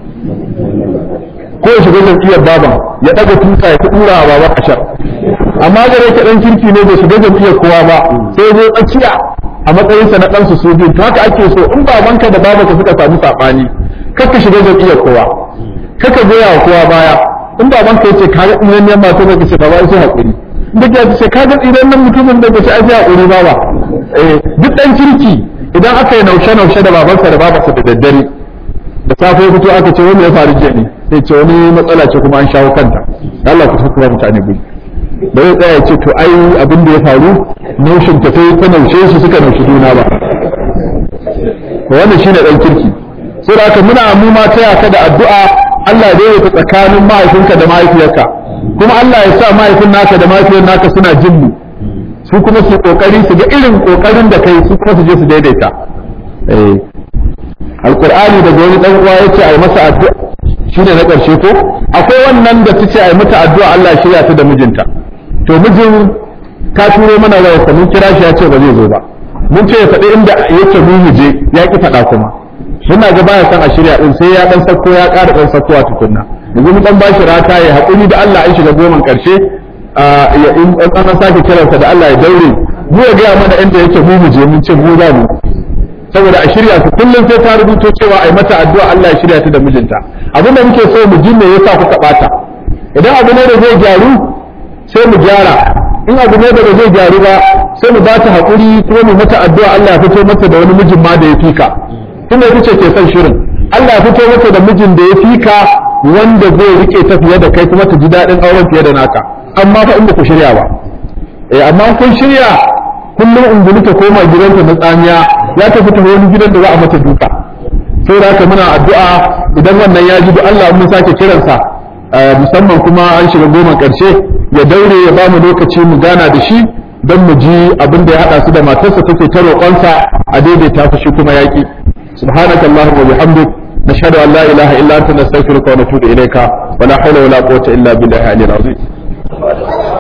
Speaker 1: ko ya shiga jam'iyyar baban ya daga tuta ya tura a baban ashar amma gare ka dan kirki ne bai shiga jam'iyyar kowa ba sai zai tsakiya a matsayinsa na ɗansu su biyu to haka ake so in babanka da babanka suka samu saɓani kakka shiga jam'iyyar kowa kakka goya wa kowa baya in baban ka yace ka ga idan yan mata ne kace baba sai hakuri duk ya ce ka ga idan nan mutumin da kace ai sai hakuri baba eh duk dan kirki idan aka yi naushe naushe da babansa da babarsa da daddare da safe fito aka ce wani ya faru jiya ne sai ce wani matsala ce kuma an shawo kanta Allah ku tafi mutane guri ba zai tsaya ce to ai abin da ya faru naushin ta sai ta naushe shi suka naushi juna ba to wannan shine dan kirki sai da haka muna mu ma taya ka da addu'a Allah ya daidaita tsakanin mahaifinka da mahaifiyarka kuma Allah ya sa mahaifin naka da mahaifiyar naka suna jin mu su kuma su kokari su ga irin kokarin da kai su kuma su je su daidaita eh alqur'ani daga wani dan uwa yace ai masa addu'a shine na karshe ko akwai wannan da tace ai mata addu'a Allah ya shirya ta da mijinta to mijin ka turo mana waya mun kira shi ya ce ba zai zo ba mun ce ya faɗi inda yake mu mu je ya ki faɗa kuma muna ga baya san a shirya din sai ya dan sako ya ƙara dan sakowa tukunna yanzu mun dan bashi rata ya haƙuri da Allah an shiga goman ƙarshe ya in an sake kiransa da Allah ya daure mu ya gaya mana inda yake mu mu je mun ce mu za mu saboda a shirya su kullum sai ta rubuto cewa ai mata addu'a Allah ya shirya ta da mijinta abin da muke so mu ji me yasa kuka bata idan abu ne da zai gyaru sai mu gyara in abu ne da ba zai gyaru ba sai mu ba ta haƙuri kuma mu mata addu'a Allah ya fito mata da wani mijin ma da ya fika kuma ita ce ke son shirin Allah ya fito mata da mijin da ya fika wanda zai rike ta fiye da kai kuma ta ji daɗin auren fiye da naka amma fa in ba ku shirya ba eh amma kun shirya kullum ungulu ta koma gidanta na tsamiya ya tafi ta wani gidan da za a mata duka sai da haka muna addu'a idan wannan ya ji duk Allah mun sake kiransa musamman kuma an shiga goma ƙarshe ya daure ya ba mu lokaci mu gana da shi don mu ji abin da ya haɗa su da matarsa take ta roƙonsa a daidaita fushi kuma yaƙi subhanaka allahumma wa bihamdik nashhadu an la ilaha illa anta nastaghfiruka wa natubu ilayka wa la hawla wa la quwwata illa billahi al-aliyyil azim